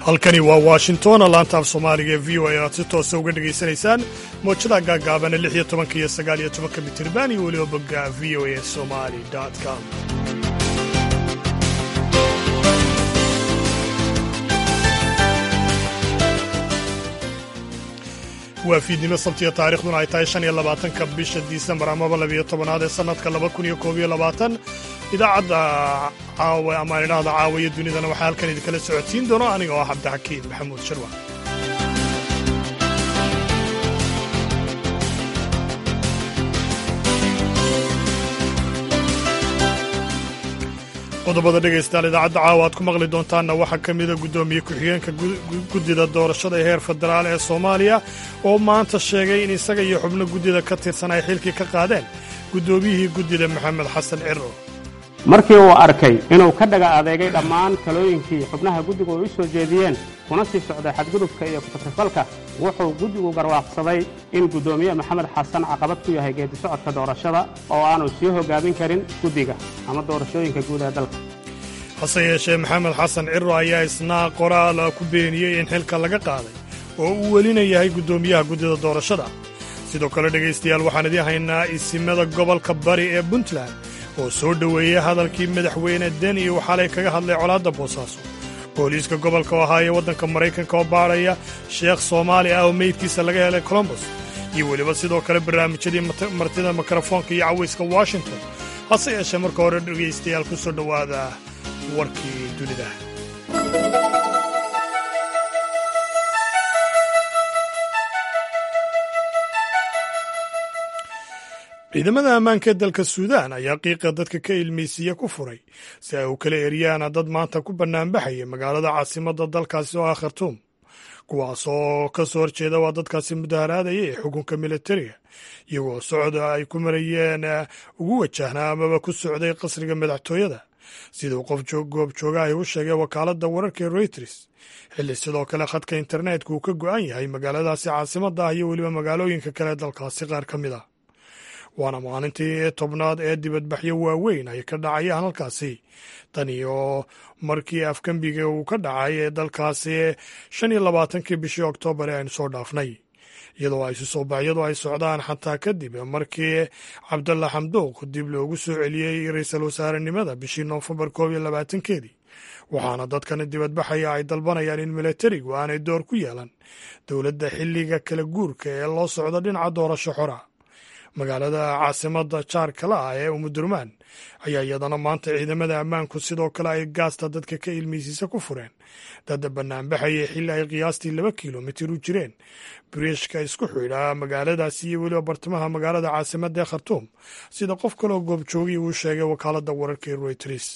halkani waa washington laanta af soomaaliga ee v o a aad si toosa uga dhegaysanaysaan moojada gaagaabana lix iyo tobanka iyo sagaal iyo tobanka mitirban iyo weliba bogga v o a somali com waa fiidnimo sabtiya taarikhduna ay tahay shan iyo labaatanka bisha disembar amaba labiyo tobanaad ee sannadka laba kun iyo koob iyo labaatan idaacadda caawa ama idhaahda caawiya dunidana waxaa halkan idinkala socodsiin doono aniga oo ah cabdixakiin maxamuud sharwa qodobada dhegaystayaal idaacadda caawa aad ku maqli doontaanna waxaa ka mida guddoomiye ku-xigeenka guddida doorashada ee heer federaal ee soomaaliya oo maanta sheegay in isaga iyo xubno guddida ka tirsan ay xilkii ka qaadeen guddoomiyihii guddida maxamed xasan ciro markii uu arkay inuu ka dhaga adeegay dhammaan talooyinkii xubnaha guddigu ay u soo jeediyeen kuna sii socday xadgudubka iyo ku-takrifalka wuxuu guddigu garwaaqsaday in guddoomiye maxamed xasan caqabad ku yahay geedi socodka doorashada oo aanu sii hoggaamin karin guddiga ama doorashooyinka guud ee dalka hase yeeshee maxamed xasan ciro ayaa isna qoraal ku beeniyey in xilka laga qaaday oo uu welina yahay guddoomiyaha guddida doorashada sidoo kale dhegaystayaal waxaan idiin haynaa isimada gobolka bari ee puntland oo soo dhoweeyey hadalkii madaxweyne den iyo xalay kaga hadlay colaadda boosaaso booliiska gobolka oo ahaayee waddanka maraykanka oo baadhaya sheekh soomaali ah oo meydkiisa laga helay colombos iyo weliba sidoo kale barnaamijyadii martida mikrofoonka iyo cawayska washington hase yeeshee marka hore dhegaystayaal ku soo dhowaada warkii dunida ciidamada ammaanka ee dalka suudaan ayaa qiiqa dadka ka ilmaysiiya ku furay si ay u kala eryaana dad maanta ku bannaanbaxaya magaalada caasimadda dalkaasi oo ah khartuum kuwaas oo ka soo horjeeda waa dadkaasi mudaharaadaya ee xukunka militariga iyagoo socda ay ku marayeen ugu wajahnaa amaba ku socday qasriga madaxtooyada siduu qof goob joogahay u sheegay wakaaladda wararka ee reuters xilli sidoo kale khadka internetka uu ka go'an yahay magaaladaasi caasimadda ah iyo weliba magaalooyinka kale dalkaasi qaar ka mid ah waana maalintii tobnaad ee dibadbaxyo waaweyn ay ka dhacayaan halkaasi tan iyo markii afgembiga uu ka dhacay ee dalkaasi shan iyo labaatankii bishii oktoobar ee aynu soo dhaafnay iyadoo ay susoobaxyadu ay socdaan xataa kadib markii cabdalla xamduuq dib loogu soo celiyey ra-iisul wasaarenimada bishii noofembar koob iyo labaatankeedii waxaana dadkan dibadbaxaya ay dalbanayaan in milatarigu aanay door ku yeelan dowladda xilliga kala guurka ee loo socdo dhinaca doorasho xora magaalada caasimadda jaarkala ah ee umudurmaan ayaa iyadana maanta ciidamada ammaanku sidoo kale ay gaasta dadka ka ilmeysiisa ku fureen dadda bannaanbaxaya xilli ay qiyaastii laba kilomitir u jireen biriishka isku xidha magaaladaasi iyo weliba bartamaha magaalada caasimadda ee khartuum sida qof kaloo goobjoogiy uu sheegay wakaaladda wararka ee royters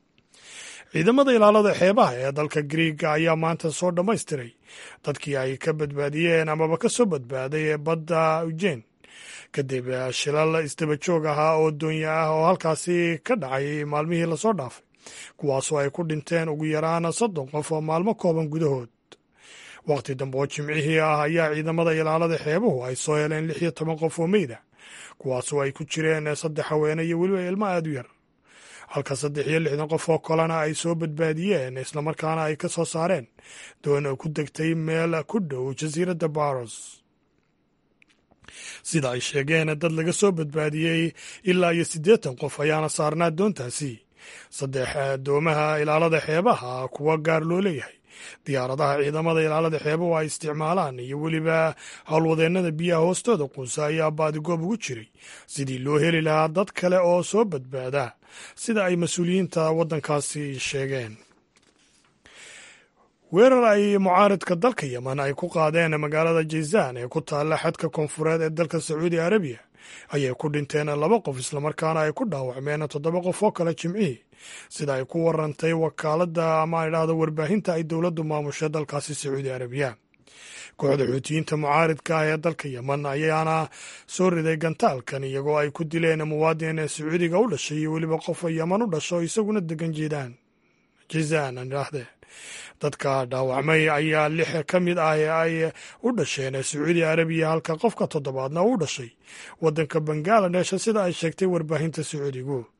ciidamada ilaalada xeebaha ee dalka griiga ayaa maanta soo dhammaystiray dadkii ay ka badbaadiyeen amaba ka soo badbaaday ee badda ujen kadib shilal isdaba joog ahaa oo doonya ah oo halkaasi ka dhacay maalmihii lasoo dhaafay kuwaasoo ay ku dhinteen ugu yaraan soddon qof oo maalmo kooban gudahood wakhti dambe oo jimcihii ah ayaa ciidamada ilaalada xeebuhu ay soo heleen lix iyo toban qof oo meyda kuwaasoo ay ku jireen saddex haweene iyo weliba ilmo aad u yar halka saddex iyo lixdan qof oo kalena ay soo badbaadiyeen islamarkaana ay ka soo saareen doon ku degtay meel ku dhow jasiiradda baros sida ay sheegeen dad laga soo badbaadiyey ilaa iyo siddeetan qof ayaana saarnaa doontaasi saddex doomaha ilaalada xeebaha kuwa gaar loo leeyahay diyaaradaha ciidamada ilaalada xeebahu ay isticmaalaan iyo weliba howlwadeennada biyaha hoostooda quusa ayaa baadigoob ugu jiray sidii loo heli lahaa dad kale oo soo badbaada sida ay mas-uuliyiinta waddankaasi sheegeen weerar ay mucaaridka dalka yemen ay ku qaadeen magaalada jizaan ee ku taalla xadka koonfureed ee dalka sacuudi arabiya ayay ku dhinteen laba qof islamarkaana ay ku dhaawacmeen toddoba qof oo kale jimcihii sida ay ku warantay wakaaladda ama idhaahdo warbaahinta ay dowladdu maamushay dalkaasi sacuudi arabiya kooxda xuutiyiinta mucaaridka ah ee dalka yemen ayaana soo riday gantaalkan iyagoo ay ku dileen muwaadin sacuudiga u dhashay iyo weliba qof yeman u dhasho isaguna degan jeedaan jizaan idhaahdee dadka dhaawacmay ayaa lix ka mid ah ee ay u dhasheen sacuudi arabiya halka qofka toddobaadna u dhashay waddanka bangaladesh sida ay sheegtay warbaahinta sacuudigu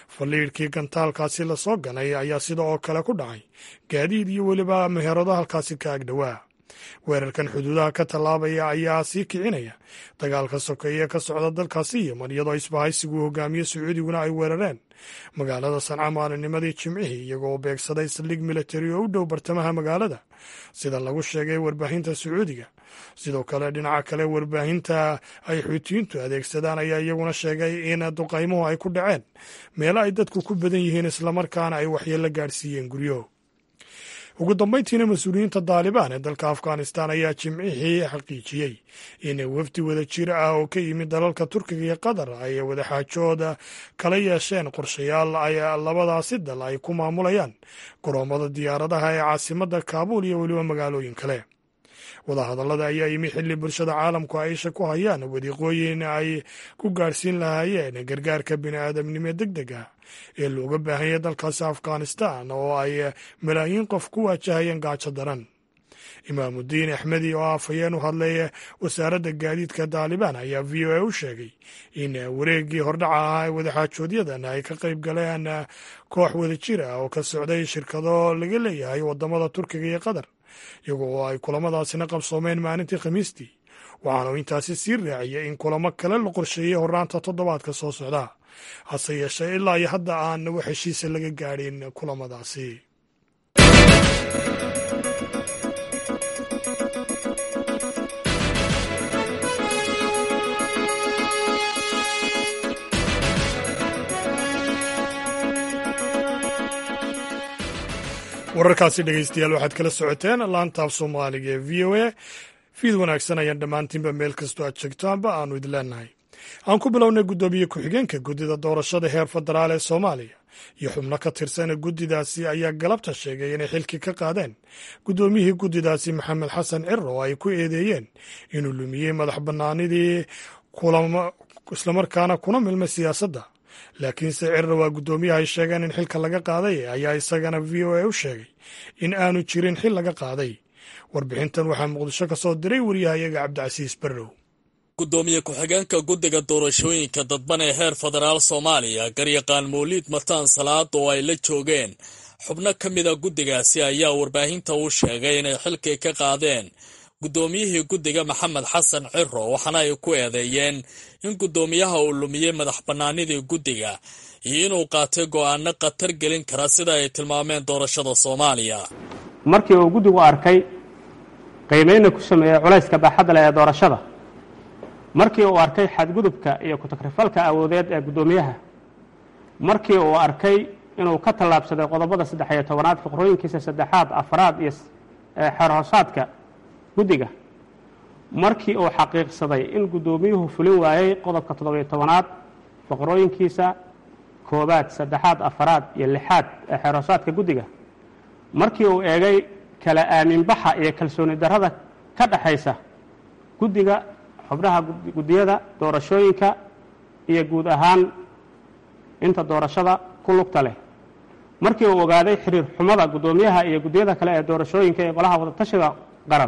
faliidhkii gantaalkaasi lasoo ganay ayaa sida oo kale ku dhacay gaadiid iyo weliba meherado halkaasi ka agdhowaa weerarkan xuduudaha ka tallaabaya ayaa sii kicinaya dagaalka sokeeye ka socda dalkaasi yeman iyadoo isbahaysigu hogaamiye sacuudiguna ay weerareen magaalada sanca maalinimadii jimcihii iyagoo beegsaday saldhig militari oo u dhow bartamaha magaalada sida lagu sheegay warbaahinta sacuudiga sidoo kale dhinaca kale warbaahinta ay xuutiyiintu adeegsadaan ayaa iyaguna sheegay in duqaymuhu ay ku dhaceen meelo ay dadku ku badan yihiin islamarkaana ay waxyeello gaadhsiiyeen guryo ugu dambayntiina mas-uuliyiinta daalibaan ee dalka afghanistan ayaa jimcihii xaqiijiyey in wafdi wada jir ah oo ka yimid dalalka turkiga iyo qatar ay wadaxaajooda kala yeesheen qorshayaal ay labadaasi dal ay ku maamulayaan goroommada diyaaradaha ee caasimadda kaabuul iyo weliba magaalooyin kale wadahadallada ayaa yimi xilli bulshada caalamku ay isha ku hayaan wadiiqooyin ay ku gaadhsiin lahaayeen gargaarka bini'aadamnimo deg deg ah ee looga baahanya dalkaasi afghanistan oo ay malaayiin qof ku waajahayeen gaajo daran imaamudiin axmedi oo afhayeen u hadlay wasaaradda gaadiidka daalibaan ayaa v o a u sheegay in wareeggii hordhaca ahaa ee wadaxaajoodyadan ay ka qayb galeen koox wadajir ah oo ka socday shirkado laga leeyahay wadamada turkiga iyo qatar iyago oo ay kulamadaasina qabsoomeen maalintii khamiistii waxaanu intaasi sii raaciyay in kulamo kale la qorsheeyey hornaanta toddobaadka soo socda hase yeeshee ilaa iyo hadda aan wax heshiisa laga gaadhin kulamadaasi wararkaasi dhegeystayaal waxaad kala socoteen laantaaf soomaaliga ee v o a fiid wanaagsan ayaan dhammaantiinba meel kastoo aad sheegtaanba aanu idin leenahay aan ku bilownay guddoomiye ku-xigeenka guddida doorashada heer federaal ee soomaaliya iyo xubno ka tirsana guddidaasi ayaa galabta sheegay inay xilki ka qaadeen guddoomiyihii guddidaasi maxamed xasan ciro oo ay ku eedeeyeen inuu lumiyey madax bannaanidii islamarkaana kuna milmay siyaasadda laakiinse cirra waa guddoomiyaha ay sheegeen in xilka laga qaaday ayaa isagana v o a u sheegay in aanu jirin xil laga qaaday warbixintan waxaa muqdisho ka soo diray waryahayaga cabdicasiis barrow gudoomiye ku-xigeenka guddiga doorashooyinka dadban ee heer federaal soomaaliya garyaqaan mawliid mataan salaad oo ay la joogeen xubno ka mida guddigaasi ayaa warbaahinta u sheegay inay xilkii ka qaadeen guddoomiyihii guddiga maxamed xasan ciro waxaana ay ku eedeeyeen in guddoomiyaha uu lumiyey madax bannaanidii guddiga iyo inuu qaatay go'aano khatar gelin kara sida ay tilmaameen doorashada soomaaliya markii uu guddigu arkay qiimayna ku sameeyey culayska baaxadda leh ee doorashada markii uu arkay xadgudubka iyo ku-takrifalka awoodeed ee guddoomiyaha markii uu arkay inuu ka tallaabsaday qodobada saddex iyo tobanaad fiqrooyinkiisa saddexaad afraad iyo xeerhoosaadka guddiga markii uu xaqiiqsaday in guddoomiyuhu fulin waayey qodobka toddobiyo tobanaad faqrooyinkiisa koobaad saddexaad afaraad iyo lixaad ee xeerhoosaadka guddiga markii uu eegay kala aaminbaxa iyo kalsooni darrada ka dhexaysa guddiga xubnaha guddiyada doorashooyinka iyo guud ahaan inta doorashada ku lugta leh markii uu ogaaday xiriir xumada guddoomiyaha iyo guddiyada kale ee doorashooyinka ee golaha wadatashiga qaran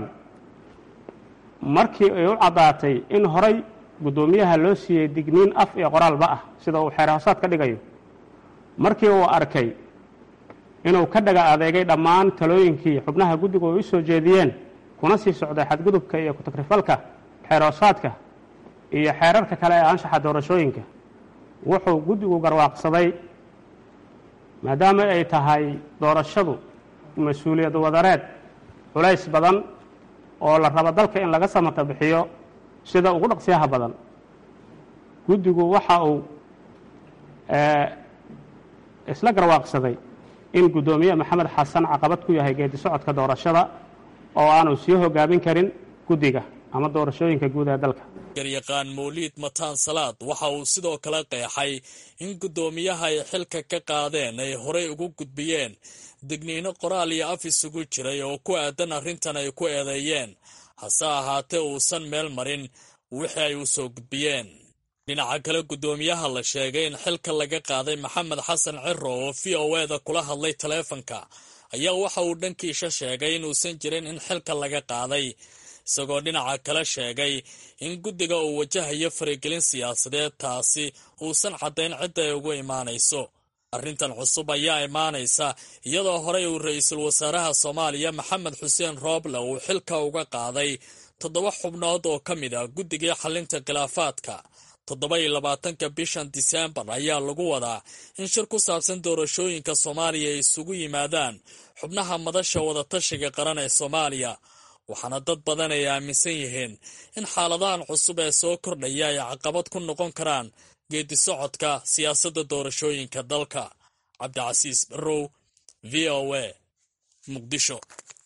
markii ay u caddaatay in horay guddoomiyaha loo siiyey digniin af iyo qoraalba ah sida uu xeer hoosaad ka dhigayo markii uu arkay inuu ka dhaga adeegay dhammaan talooyinkii xubnaha guddigu ay u soo jeediyeen kuna sii socday xadgudubka iyo ku-takrifalka xeer hoosaadka iyo xeerarka kale ee anshaxa doorashooyinka wuxuu guddigu garwaaqsaday maadaama ay tahay doorashadu mas-uuliyad wadareed culays badan oo la rabo dalka in laga samata bixiyo sida ugu dhaqsiyaha badan guddigu waxa uu isla garwaaqsaday in guddoomiye maxamed xasan caqabad ku yahay geedi socodka doorashada oo aanu sii hogaamin karin guddiga ama doorashooyinka guud ee dalka garyaqaan mawliid mataan salaad waxa uu sidoo kale qeexay in guddoomiyaha ay xilka ka qaadeen ay horey ugu gudbiyeen digniino qoraal iyo af isugu jiray oo ku aadan arrintan ay ku eedeeyeen hase ahaatee uusan meel marin wixii ay u soo gudbiyeen dhinaca kale guddoomiyaha la sheegay in xilka laga qaaday maxamed xasan ciro oo v o eda kula hadlay taleefanka ayaa waxa uu dhankiisha sheegay inuusan jirin in xilka laga qaaday isagoo dhinaca kale sheegay in guddiga uu wajahayo faragelin siyaasadeed taasi uusan caddayn cidda ay ugu imaanayso arrintan cusub ayaa imaanaysa iyadoo horey uu ra-iisul wasaaraha soomaaliya maxamed xuseen rooble uu xilka uga qaaday toddoba xubnood oo ka mid ah guddigii xalinta khilaafaadka toddoba iyo labaatanka bishan diseembar ayaa lagu wadaa in shir ku saabsan doorashooyinka soomaaliya ay isugu yimaadaan xubnaha madasha wadatashiga qaran ee soomaaliya waxaana dad badan ay aaminsan yihiin in xaaladahan cusub ee soo kordhaya ay caqabad ku noqon karaan geedi socodka siyaasadda doorashooyinka dalka cabdicasiis barrow v o a muqdisho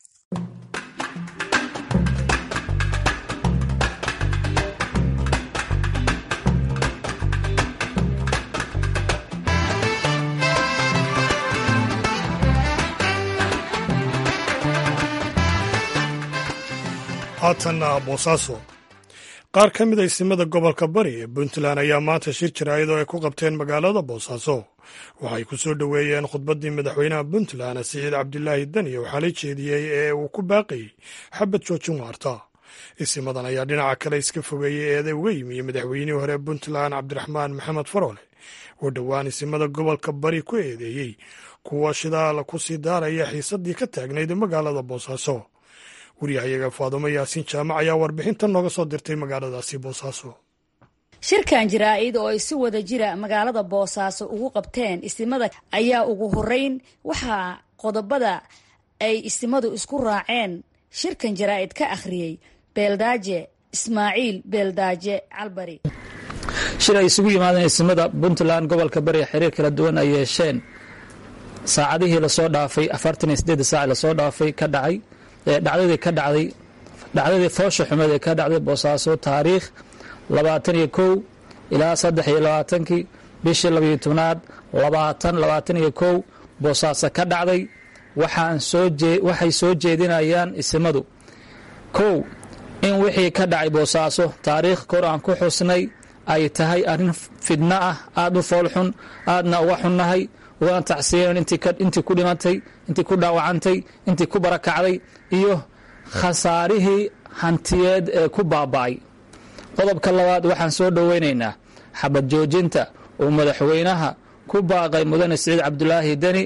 haatanna boosaaso qaar ka mid a isimada gobolka bari ee puntland ayaa maanta shir jaraa'id oo ay ku qabteen magaalada boosaaso waxay ku soo dhoweeyeen khudbaddii madaxweynaha puntland siciid cabdilaahi dani waxaa la jeediyey ee uu ku baaqayey xabad joojin waarta isimadan ayaa dhinaca kale iska fogeeyey eeday uga yimi madaxweynihii hore puntland cabdiraxmaan maxamed faroole oo dhowaan isimada gobolka bari ku eedeeyey kuwa shidaal ku sii daaraya xiisaddii ka taagnayd magaalada boosaaso wariyahayaga faadumo yaasiin jaamac ayaa warbixintan nooga soo dirtay magaaladaasi boosaaso shirkan jaraa'id oo ay si wada jira magaalada boosaaso ugu qabteen isimada ayaa ugu horeyn waxaa qodobada ay isimadu isku raaceen shirkan jaraa'id ka akhriyey beeldaaje ismaaciil beeldaaje calbari shir ay isugu yimaadeen isimada puntland gobolka bari xiriir kala duwan ay yeesheen saacadihii lasoo dhaafay afartan iyo sideed saac lasoo dhaafay ka dhacay dhacdadii ka dhacday dhacdadii foosha xumeed ee ka dhacday boosaaso taariikh labaatan iyo kow ilaa saddex iyo labaatankii bishii labayo tobnaad labaatan labaatan iyo kow boosaaso ka dhacday waxaan soo waxay soo jeedinayaan isimadu kow in wixii ka dhacay boosaaso taariikh kor aan ku xusnay ay tahay arrin fidno ah aada u foolxun aadna uga xunnahay ugana tacsiyen intii ku dhimantay intii ku dhaawacantay intii ku barakacday iyo khasaarihii hantiyeed ee ku baaba'ay qodobka labaad waxaan soo dhoweynaynaa xabad joojinta uu madaxweynaha ku baaqay mudane siciid cabdulaahi deni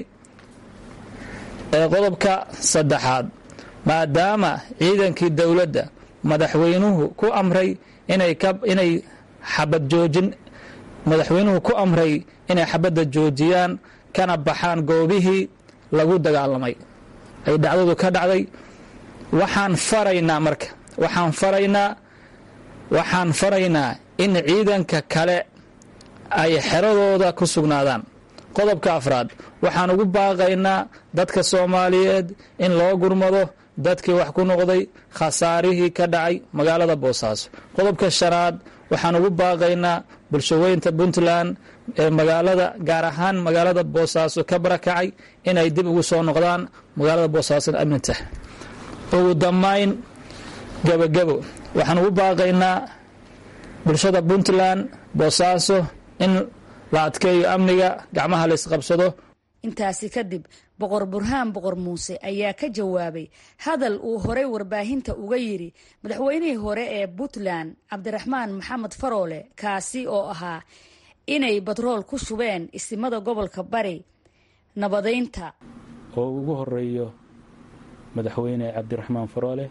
ee qodobka saddexaad maadaama ciidankii dowladda madaxweynuhu ku amray inay xabad joojin madaxweynuhu ku amray inay xabadda joojiyaan kana baxaan goobihii lagu dagaalamay ay dhacdadu ka dhacday waxaan faraynaa marka waxaan faraynaa waxaan faraynaa in ciidanka kale ay xeradooda ku sugnaadaan qodobka afraad waxaan ugu baaqaynaa dadka soomaaliyeed in loo gurmado dadkii wax ku noqday khasaarihii ka dhacay magaalada boosaaso qodobka shanaad waxaan ugu baaqaynaa bulshaweynta puntland ee magaalada gaar ahaan magaalada boosaaso ka barakacay inay dib ugu soo noqdaan magaalada boosaason amninta ugu dambayn gebogebo waxaan ugu baaqaynaa bulshada puntland boosaaso in la adkeeyo amniga gacmaha la isqabsado intaasi kadib boqor burhaan boqor muuse ayaa ka jawaabay hadal uu horey warbaahinta uga yidhi madaxweynihii hore ee puntland cabdiraxmaan maxamed faroole kaasi oo ahaa inay batrool ku shubeen isimada gobolka bari nabadaynta oo ugu horeeyo madaxweyne cabdiraxmaan faroole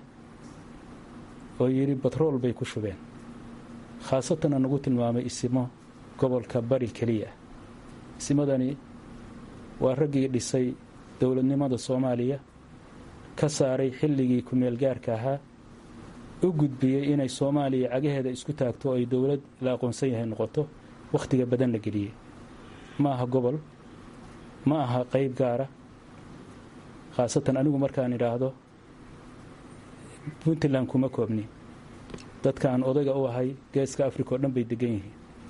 oo yidhi batrool bay ku shubeen khaasatana nagu tilmaamay isimo gobolka bari keliya isimadani waa raggii dhisay dowladnimada soomaaliya ka saaray xilligii ku-meelgaarka ahaa u gudbiyey inay soomaaliya cagaheeda isku taagto oo ay dowlad la aqoonsan yahay noqoto wakhtiga badan la geliyey ma aha gobol ma aha qayb gaara khaasatan anigu markaan idhaahdo puntland kuma koobni dadkaan odayga u ahay geeska africa oo dhan bay degan yihiin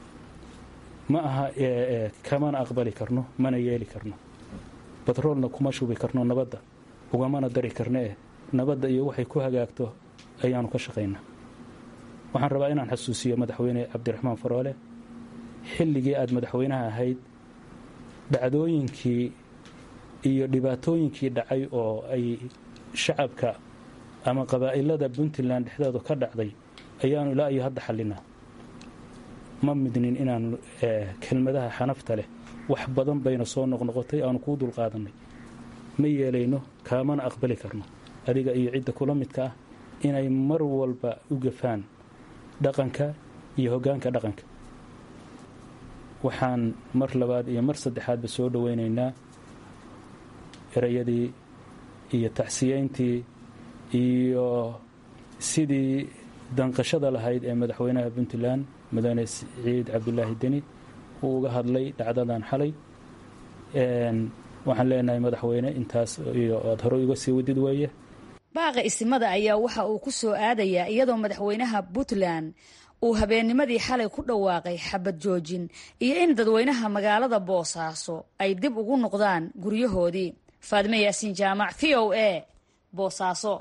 ma aha kamana aqbali karno mana yeeli karno batroolna kuma shubi karno nabadda ugamana dari karno eh nabadda iyo waxay ku hagaagto ayaanu ka shaqaynaa waxaan rabaa inaan xasuusiyo madaxweyne cabdiraxmaan faroole xilligii aad madaxweynaha ahayd dhacdooyinkii iyo dhibaatooyinkii dhacay oo ay shacabka ama qabaa'ilada puntland dhexdooda ka dhacday ayaanu ilaa iyo hadda xallinaa ma midnin inaanu kelmadaha xanafta leh wax badan bayna soo noqnoqotay aanu kuu dulqaadanay ma yeelayno kaamana aqbali karno adiga iyo cidda kula midka ah inay mar walba u gafaan dhaqanka iyo hoggaanka dhaqanka waxaan mar labaad iyo mar saddexaadba soo dhowaynaynaa erayadii iyo tacsiyeyntii iyo sidii danqashada lahayd ee madaxweynaha puntland mudane siciid cabdulaahi deni uu uga hadlay dhacdadan xalay waxaan leenahay madaxweyne intaas iyo aad hore uga sii wadid weeye baaqa isimada ayaa waxa uu ku soo aadayaa iyadoo madaxweynaha puntland uu habeennimadii xalay ku dhawaaqay xabad joojin iyo in dadweynaha magaalada boosaaso ay dib ugu noqdaan guryahoodii faadime yaasiin jaamac v o a boosaaso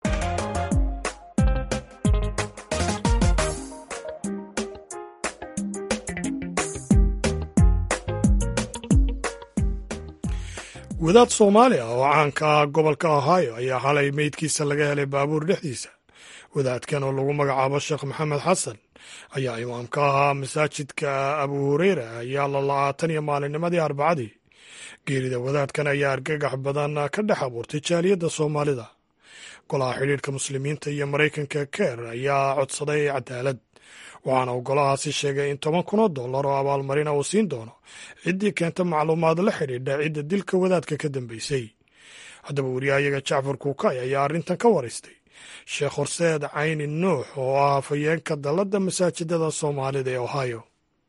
wadaad soomaali ah oo caanka ah gobolka ohio ayaa xalay meydkiisa laga helay baabuur dhexdiisa wadaadkan oo lagu magacaabo sheekh maxamed xasan ayaa imaamka ahaa masaajidka abu hureyra ayaa la la-aa tan iyo maalinnimadii arbacadii geerida wadaadkan ayaa argagax badan ka dhex abuurtay jaaliyadda soomaalida golaha xidhiidhka muslimiinta iyo maraykanka keer ayaa codsaday cadaalad waxaana uu golahaasi sheegay in toban kun oo dollar oo abaalmarina uu siin doono ciddii keenta macluumaad la xidhiidha cidda dilka wadaadka ka dambeysay haddaba wariyahayaga jacfar kuukay ayaa arrintan ka waraystay sheekh horseed cayni nuux oo ah hafayeenka dalladda masaajidada soomaalida ee ohio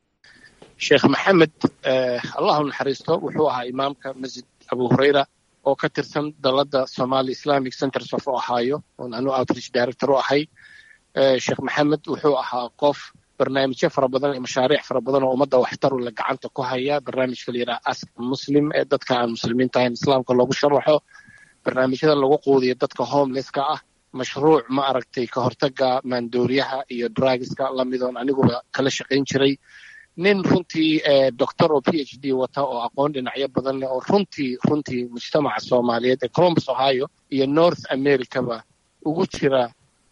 sheekh maxamed allahu naxariisto wuxuu ahaa imaamka masjid abu hureyra oo ka tirsan dalladda somali islamic centers of ohio oon anu outreach director u ahay sheekh maxamed wuxuu ahaa qof barnaamijyo fara badan iyo mashaariic fara badan oo ummadda waxtaru le gacanta ku haya barnaamijka la yidhaha ask muslim ee dadka aan muslimiinta ahayn islaamka loogu sharaxo barnaamijyada lagu quudiyo dadka homelesska ah mashruuc ma aragtay ka hortaga maandooriyaha iyo drugiska lamidoon aniguba kala shaqayn jiray nin runtii doctor oo p h d wata oo aqoon dhinacyo badan leh oo runtii runtii mujtamaca soomaaliyeed ee columbus ohio iyo north americaba ugu jira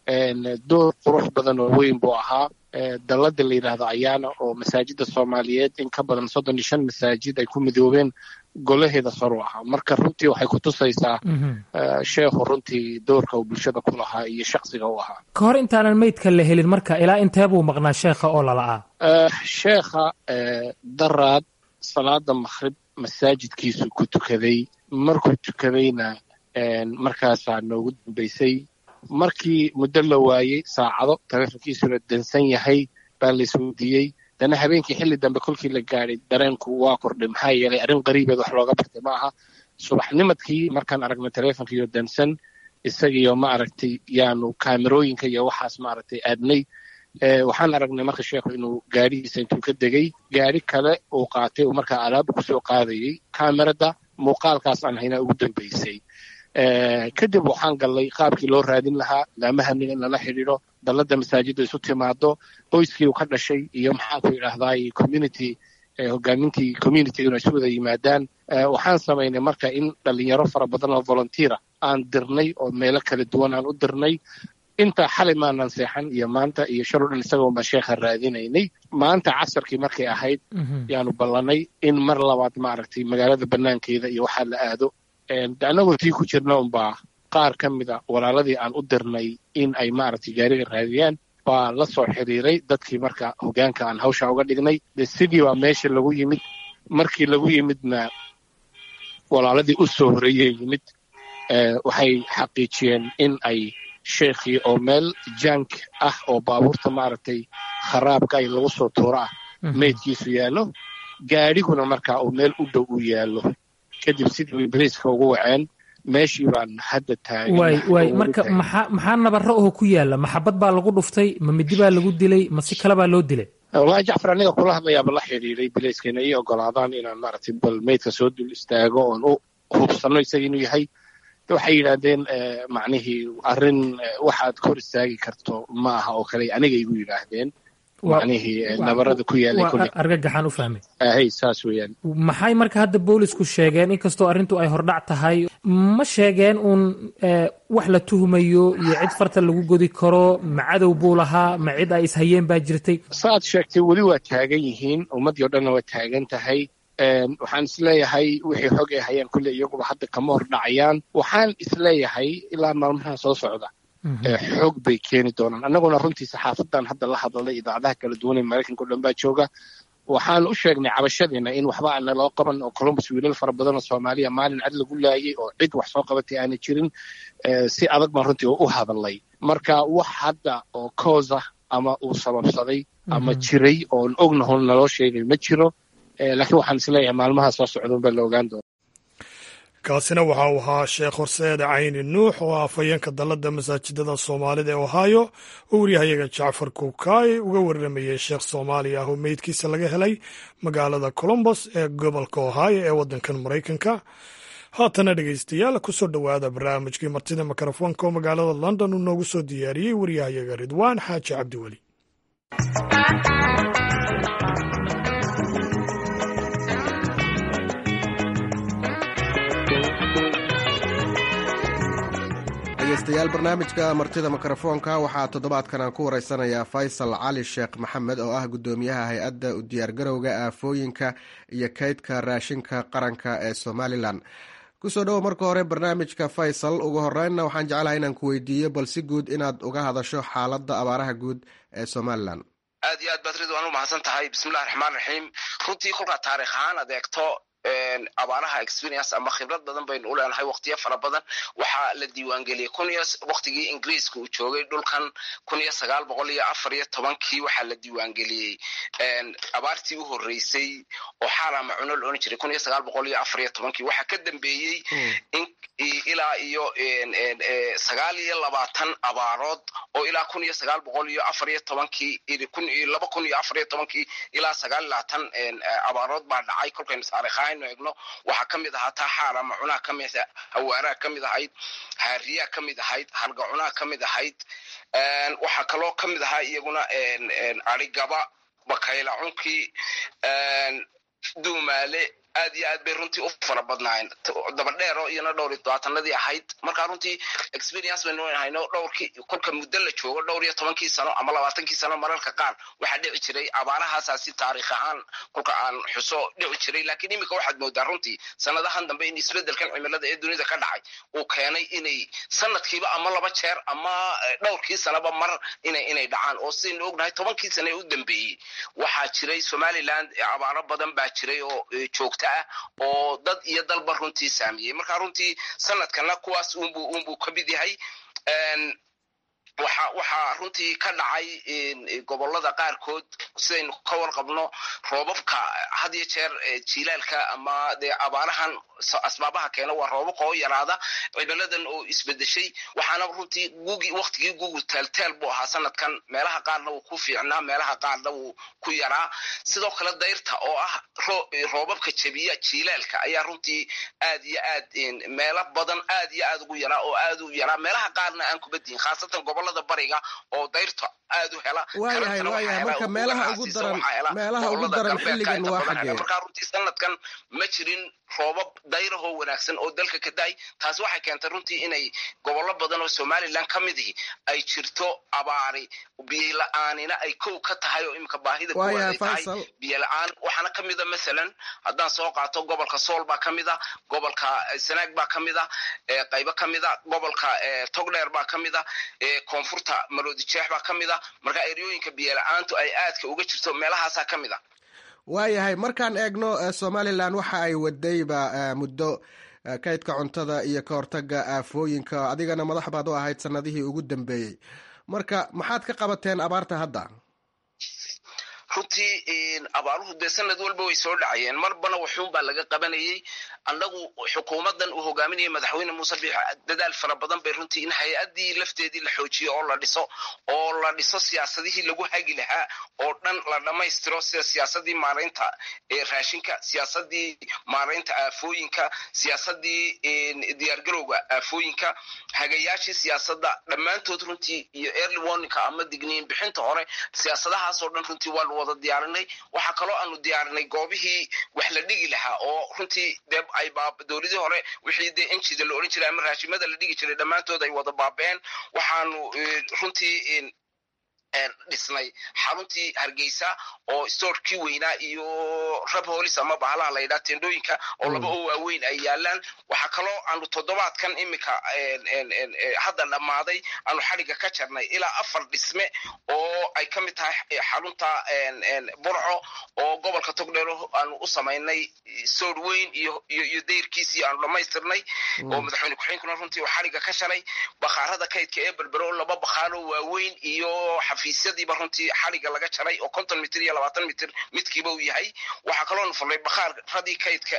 door qurux badan oo weyn buu ahaa dalladda la yidhaahdo ayaana oo masaajidda soomaaliyeed in ka badan soddon iyo shan masaajid ay ku midoobeen golaheeda sor u ahaa marka runtii waxay ku tusaysaa sheekhu runtii doorka uu bulshada ku lahaa iyo shaksiga u ahaa ka hor intaanan meydka la helin marka ilaa intee buu maqnaa sheekha oo lala'aa sheekha daraad salaada makhrib masaajidkiisu ku tukaday markuu tukadayna markaasaa noogu dambaysay markii muddo la waayey saacado taleefonkiisuna dansan yahay baa la isweydiiyey dana habeenkii xilli dambe kolkii la gaadhay dareenku waa kordhay maxaa yeelay arrin qariibeed wax looga bartay ma aha subaxnimadkii markaan aragnay taleefonkiiyo dansan isagiyo ma aragtay yaanu kaamerooyinka iyo waxaas ma aragtay aadnay waxaan aragnay marka sheekhu inuu gaadhigiisa intuu ka degay gaadhi kale uu qaatay uu markaa alaaba kusoo qaadayey kaamerada muuqaalkaas aan haynaa ugu dambaysay kadib waxaan gallay qaabkii loo raadin lahaa laamahaniga in lala xidhiidho dalladda masaajidda isu timaado qoyskii uu ka dhashay iyo maxaanku idhaahdaay community hogaamintii community inay isu wada yimaadaan waxaan samaynay marka in dhalinyaro fara badan oo volunteera aan dirnay oo meelo kala duwan aan u dirnay intaa xalay maanan seexan iyo maanta iyo shalo dhan isagoo baan sheekha raadinaynay maanta casarkii markay ahayd yaanu ballanay in mar labaad maaragtay magaalada banaankeeda iyo waxaa la aado annagoo tii ku jirna unbaa qaar ka mida walaaladii aan u dirnay in ay maaragtay gaariga raadiyaan baa la soo xiriiray dadkii marka hogaanka aan hawsha uga dhignay de sidii baa meesha lagu yimid markii lagu yimidna walaaladii u soo horeeyey yimid waxay xaqiijiyeen in ay sheekhii oo meel jank ah oo baabuurta maaragtay kharaabka ay lagu soo tuuro ah meydkiisu yaallo gaadhiguna markaa uu meel u dhow u yaallo kadib sidii way bariiska ugu waceen meeshii baan hadda taagan waay waay marka maxaa maxaa nabaro oo ku yaalla maxabad baa lagu dhuftay ma midi baa lagu dilay ma si kale baa loo dilay wallahi jacfar aniga kula hadlayaaba la xidhiiray bilayskana ii ogolaadaan inaan maaragtay bal meydka soo dul istaago oon u hubsanno isaga inuu yahay waxay yidhaahdeen macnihii arrin waxaad kor istaagi karto ma aha oo kale aniga igu yidhaahdeen macnihii nabarada ku yaalay kulli argagaxaan u fahmay ahay saas weeyaan maxay marka hadda boolisku sheegeen inkastoo arrintu ay hordhac tahay ma sheegeen uun wax la tuhmayo iyo cid farta lagu godi karo ma cadow buu lahaa ma cid ay ishayeen baa jirtay saaad sheegtay weli waa taagan yihiin ummaddii o dhanna waa taagan tahay waxaan isleeyahay wixii xog ay hayaan kulle iyaguba hadda kama hor dhacayaan waxaan isleeyahay ilaa maalmaha soo socda xoog bay keeni doonaan annaguna runtii saxaafadan hadda la hadlalay idaacadaha kala duwan ee maraykanka o dhan baa jooga waxaan u sheegnay cabashadiina in waxba aana loo qaban oo columbus wiilal fara badan oo soomaaliya maalin cad lagu laayay oo cid wax soo qabatay aana jirin si adag baan runtii u hadalay marka wax hadda oo coosa ama uu sababsaday ama jiray oon ognahon naloo sheegay ma jiro laakiin waxaan isleeyahay maalmaha soo socda unbaa la ogaan doona kaasina waxa uu ahaa sheekh horseede cayni nuux oo ah afhayeenka dalladda masaajidada soomaalida ee ohio oo waryahayaga jacfar kuukaay uga warramayey sheekh soomaali ah oo meydkiisa laga helay magaalada colombos ee gobolka ohio ee waddankan maraykanka haatana dhegaystayaal kusoo dhowaada barnaamijkii martida mikrofoonka oo magaalada london uu noogu soo diyaariyey waryahayaga ridwaan xaaji cabdiweli dhegeystayaal barnaamijka martida mikrofoonka waxaa toddobaadkan aan ku wareysanayaa faysal cali sheekh maxamed oo ah guddoomiyaha hay-adda u diyaargarowga aafooyinka iyo kaydka raashinka qaranka ee somalilan kusoo dhowo marka hore barnaamijka faysal ugu horeynna waxaan jeclahay inaan ku weydiiyo bal si guud inaad uga hadasho xaaladda abaaraha guud ee somalilan aad iyo aad baad ridwaan u mahadsan tahay bismillahi raxmaan raxiim runtii kolkaa taarikh ahaan ad eegto abaaraha experience ama khibrad badan baynu u leenahay waqtiyo fara badan waxaa la diiwaangeliyey kun iyo waqtigii ingiriiska uu joogay dhulkan kun iyo sagaal boqol iyo afar iyo tobankii waxaa la diiwaangeliyey abaartii u horreysay oo xaala macuno la odhan jiray kun iyo sagaal boqol iyo afar iyo tobankii waxaa ka dambeeyey ilaa iyo sagaal iyo labaatan abaarood oo ilaa kun iyo sagaal boqol iyo afar iyo tobankii laba kun iyo afar iyo tobankii ilaa sagaal iyo labaatan abaarood baa dhacay kolkaynu taarikha aynu eegno waxaa ka mid ahaa taaxaala macunaha ka mid hawaaraha ka mid ahayd haariyaha ka mid ahayd halgacunaha ka mid ahayd waxaa kaloo ka mid ahaa iyaguna arigaba bakayla cunkii duumaale aad iyo aad bay runtii u fara badnaayeen dabadheero iyona dhowr iyo tobaatanadii ahayd markaa runtii experience baynu hayno dhowrkii kolka muddo la joogo dhowr iyo tobankii sano ama labaatankii sano mararka qaar waxaa dhici jiray abaarahaasaa si taarikh ahaan kolka aan xuso dhici jiray laakiin iminka waxaad moodaa runtii sanadahan dambe in isbedelkan cimilada ee dunida ka dhacay uu keenay inay sanadkiiba ama laba jeer ama dhowrkii sanaba mar inay inay dhacaan oo sidaynu ognahay tobankii sano ee u dambeeyey waxaa jiray somaliland abaaro badan baa jiray oo joogta ah oo dad iyo dalba runtii saamiyey marka runtii sanadkana kuwaas unbu unbuu ka mid yahay waxa waxaa runtii ka dhacay gobolada qaarkood sidaynu ka warqabno roobabka had iyo jeer jilaalka ama dee abaarahan asbaabaha keena waa roobabka oo yaraada cimiladan oo isbedeshay waxaana runtii gugi waktigii gugu teelteel buu ahaa sanadkan meelaha qaarna wuu ku fiicnaa meelaha qaarna wuu ku yaraa sidoo kale dayrta oo ah roobabka jebiya jilaalka ayaa runtii aad iyo aad meelo badan aad iyo aad ugu yaraa oo aad u yaraa meelaha qaarna aan kubadihin khaasatan gobolada bariga oo dayrta aad u hela waayahay waayahay marka meelaha ugu daran meelaha ugu daran xilligan waa xagee markaa runtii sanadkan ma jirin roobab dayrahoo wanaagsan oo dalka ka da-ay taasi waxay keentay runtii inay gobollo badan oo somalilan ka mid ihi ay jirto abaari biyo la-aanina ay kow ka tahay oo iminka baahida kuwaad ay tahay biyo la-aan waxaana ka mida masalan haddaan soo qaato gobolka sool baa ka mid a gobolka sanaag baa ka mid a qaybo ka mid a gobolka togdheer baa ka mid a koonfurta maroodijeex baa ka mid a marka eryooyinka biyo la-aantu ay aadka uga jirto meelahaasaa ka mid a waayahay markaan eegno somalilan waxa ay wadayba muddo kaydka cuntada iyo ka hortaga aafooyinka adigana madax baad u ahayd sanadihii ugu dambeeyey marka maxaad ka qabateen abaarta hadda runtii abaaruhu dee sanad walba way soo dhacayeen marbana waxuun baa laga qabanayey annagu xukuumaddan uu hogaaminayay madaxweyne muuse biix dadaal fara badan bay runtii in hay-addii lafteedii la xoojiyo oo la dhiso oo la dhiso siyaasadihii lagu hagi lahaa oo dhan la dhammaystiro sida siyaasadii maaraynta raashinka siyaasadii maaraynta aafooyinka siyaasadii diyaargarowga aafooyinka hagayaashii siyaasadda dhammaantood runtii iyo early warninka ama digniin bixinta hore siyaasadahaasoo dhan runtii waa lu wada diyaarinay waxaa kaloo aanu diyaarinay goobihii wax la dhigi lahaa oo runtii dee ay dowladii hore wixii dee enjida la odhan jiray ama raashimada la dhigi jiray dhammaantood ay wada baabeen waxaanu runtii dhisnay xaruntii hargeysa oo storkii weynaa iyo rab holis ama bahalaha layidhaha tendooyinka oo laba oo waaweyn ay yaalaan waxaa kaloo aanu toddobaadkan iminka hadda dhammaaday aanu xadhigga ka jarnay ilaa afar dhisme oo ay ka mid tahay xarunta burco oo gobolka togdheero aanu u samaynay soor weyn iyo iyo dayrkiisii aanu dhammaystirnay oo madaxweyne ku-xigeenkuna runtii uu xadhigga ka shalay bakhaarada kaydka ee berbero laba bakhaaroo waaweyn iyo xafiisyadiiba runtii xadhigga laga jaray oo konton mitir iyo labaatan mitir midkiiba uu yahay waxaa kaloonu furnay bakhaaradii kaydka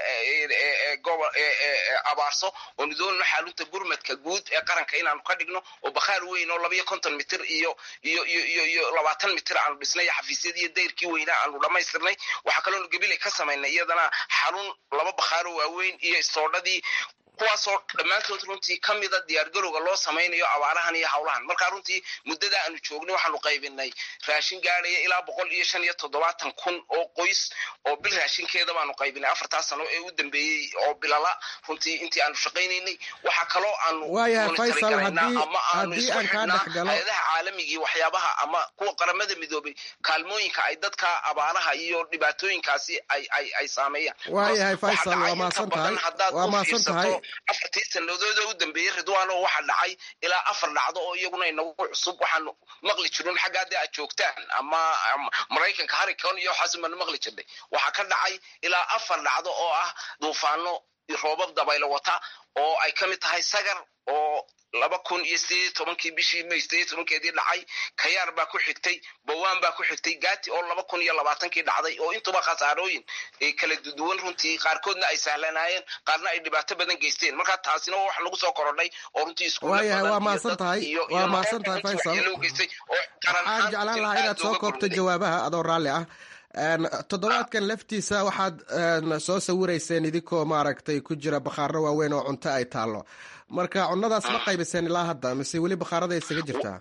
abaarso oonu doonayno xaalunta gurmadka guud ee qaranka inaanu ka dhigno oo bakhaar weyn oo labaiyo konton mitir iyo iyo iyo iyo iyo labaatan mitir aanu dhisnay xafiisyadii dayrkii weynaa aanu dhammaystirnay waxaa kaloonu gabilay ka samaynay iyadana xarun laba bakhaaroo waaweyn iyo istoodhadii kuwaasoo dhammaantood runtii ka mida diyaargarowga loo samaynayo abaarahan iyo hawlahan markaa runtii muddada aanu joognay waxaanu qaybinay raashin gaadhaya ilaa boqol iyo shan iyo toddobaatan kun oo qoys oo bil raashinkeeda baanu qaybinay afartaa sano ee u dambeeyey oo bilala runtii intii aanu shaqaynaynay waxaa kaloo aanu waayahay faysal haddii ama aanu haddii isku aan kaa xidhnaa dhex galo hay-adaha caalamigii waxyaabaha ama kuwa qaramada midoobay kaalmooyinka ay dadka abaaraha iyo dhibaatooyinkaasi ay ay ay saameeyaan waayahay Waxaa faysal dhacay waa inta mahadsan badan tahay haddaad waa u mahadsan fiirsato tahay afartii sanadood oo u dambeeyey ridwaano waxaa dhacay ilaa afar dhacdo oo iyaguna inagu cusub waxaanu maqli jirun xagga haddii aad joogtaan ama ama maraykanka harricane iyo waxaas baanu maqli jirnay waxaa ka dhacay ilaa afar dhacdo oo ah duufaano iyo roobab dabaylo wata oo ay ka mid tahay sagar oo laba kun iyo sideed iyo tobankii bishii may sideed iyo tobankeedii dhacay kayaar baa ku xigtay bawaan baa ku xigtay gaati oo laba kun iyo labaatankii dhacday oo intuba khasaarooyin ay kala duwan runtii qaarkoodna ay sahlanaayeen qaarna ay dhibaato badan geysteen marka taasina waa wax lagu soo korodhay oo runtii iskuulla waayahay badan waa iyo mahadsan dad tahay iyo- iyo waa nolol mahadsan tahay badan faysal waxyeello u geystay oo qaran waxaan ahaan jeclaan runtii lahaa aad inaad soo looga koobto gurmaday. jawaabaha adoo raalli ah Een, toddobaadkan laftiisa waxaad een, soo sawirayseen idinkoo maaragtay ku jira bakhaaro waaweyn oo cunto ay taallo marka cunnadaas ma qaybiseen ilaa hadda mise weli bakhaarada isaga jirtaa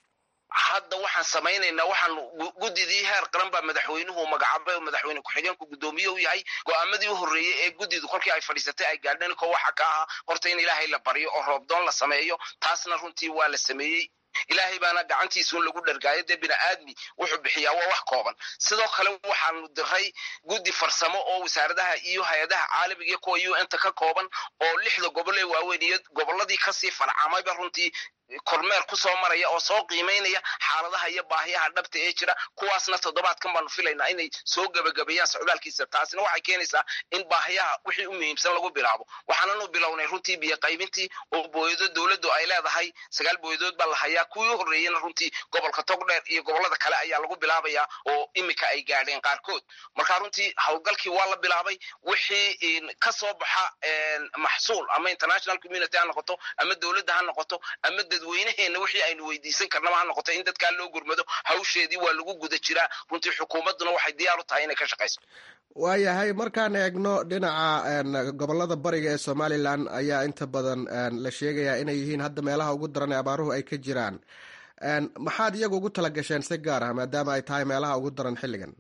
hadda waxaan samaynaynaa waxaan gu- guddidii heer qaran baa madaxweynuhu magacaabay oo madaxweyne ku-xigeenku guddoomiye u yahay go-aamadii u horreeyey ee guddidu kolkii ay fadhiisatay ay gaadheen ko waxa ka ahaa horta in ilaahay la baryo oo roobdoon la sameeyo taasna runtii waa la sameeyey ilaahay baana gacantiisuun lagu dhargaayo dee bini aadmi wuxuu bixiyaa waa wax kooban sidoo kale waxaanu diray guddi farsamo oo wasaaradaha iyo hay-adaha caalamiga iyo kuwa u n ta ka kooban oo lixda gobol ee waaweyn iyo gobolladii kasii farcamayba runtii kormeer ku soo maraya oo soo qiimaynaya xaaladaha iyo baahiyaha dhabta ee jira kuwaasna toddobaadkan baanu filaynaa inay soo gebagabeeyaan socdaalkiisa taasina waxay keenaysaa in baahiyaha wixii u muhiimsan lagu bilaabo waxaananu bilownay runtii biyo qaybintii oo booyado dowladdu ay leedahay sagaal booyadood baa la hayaa kuwii u horreeyena runtii gobolka togdheer iyo gobollada kale ayaa lagu bilaabayaa oo imika ay gaadheen qaarkood marka runtii howlgalkii waa la bilaabay wixii in ka soo baxa een, maxsuul ama international community ha noqoto ama dowladda ha noqoto ama dadweynaheena wixii aynu weydiisan karnaba ha noqoto in dadkaa loo gurmado hawsheedii waa lagu guda jiraa runtii xukuumadduna waxay diyaar u tahay inay ka shaqayso waayahay markaan eegno dhinaca een, gobolada bariga ee somalilan ayaa inta badan een, la sheegayaa inay yihiin hadda meelaha ugu daran ee abaaruhu ay ka jiraan Een, maxaad iyagu ugu tala gasheen si gaar ah maadaama ay tahay meelaha ugu daran xilligan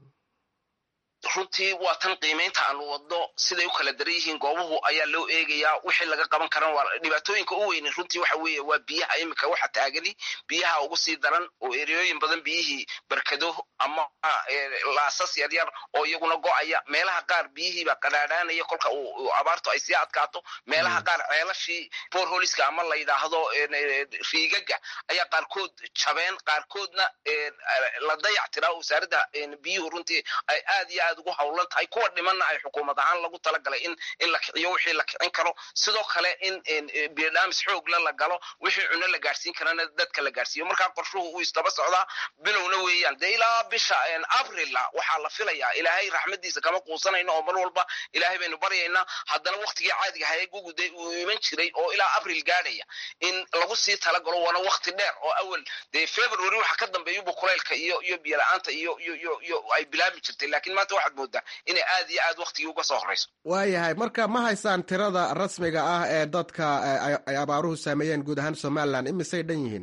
runtii waa tan qiimaynta aanu wadno siday u kala daran yihiin goobuhu ayaa loo eegayaa wixii laga qaban karan waa dhibaatooyinka u weynin runtii waxa weeye waa biyaha imika waxa taagani biyaha ugu sii daran oo ereyooyin badan biyihii barkado ama eh, laasas yaryar oo iyaguna go'aya meelaha qaar biyihiibaa qadhaadhaanaya kolka uu uu abaartu ay sii adkaato meelaha qaar ceelashii borholiska ama la yidhaahdo en, eh, riigaga ayaa qaarkood jabeen qaarkoodna en, la dayac tiraa wasaaradda en, biyuhu runtii ay aad iyo aad ugu howlan tahay kuwa dhimanna ay xukuumad ahaan lagu talagalay in in la kiciyo wixii la kicin karo sidoo kale in en, eh, biodhamis xoogla la galo wixii cuno la gaarsiin karana dadka la gaarsiiyo markaa qorshuhu uu istaba socdaa bilowna weeyaan dee ilaa bisha en, abrila waxaa la filayaa ilaahay raxmadiisa kama quusanayno oo mar walba ilaahay baynu baryaynaa haddana waktigii caadiga ahaa ee guguday uu iman jiray oo ilaa abril gaadhaya in lagu sii talagalo waana wakti dheer oo awal dee february waxa ka dambeeyuba kulaylka iyo iyo biyo-la-aanta iyo iyo iyo iyo ay bilaabi jirtay laakiin maanta waxaad moodaa inay aad iyo aad waktigii uga soo horeyso waayahay marka ma haysaan tirada rasmiga ah ee dadka eh, ay- ay abaaruhu saameeyeen guud ahaan somalilan imisay dhan yihiin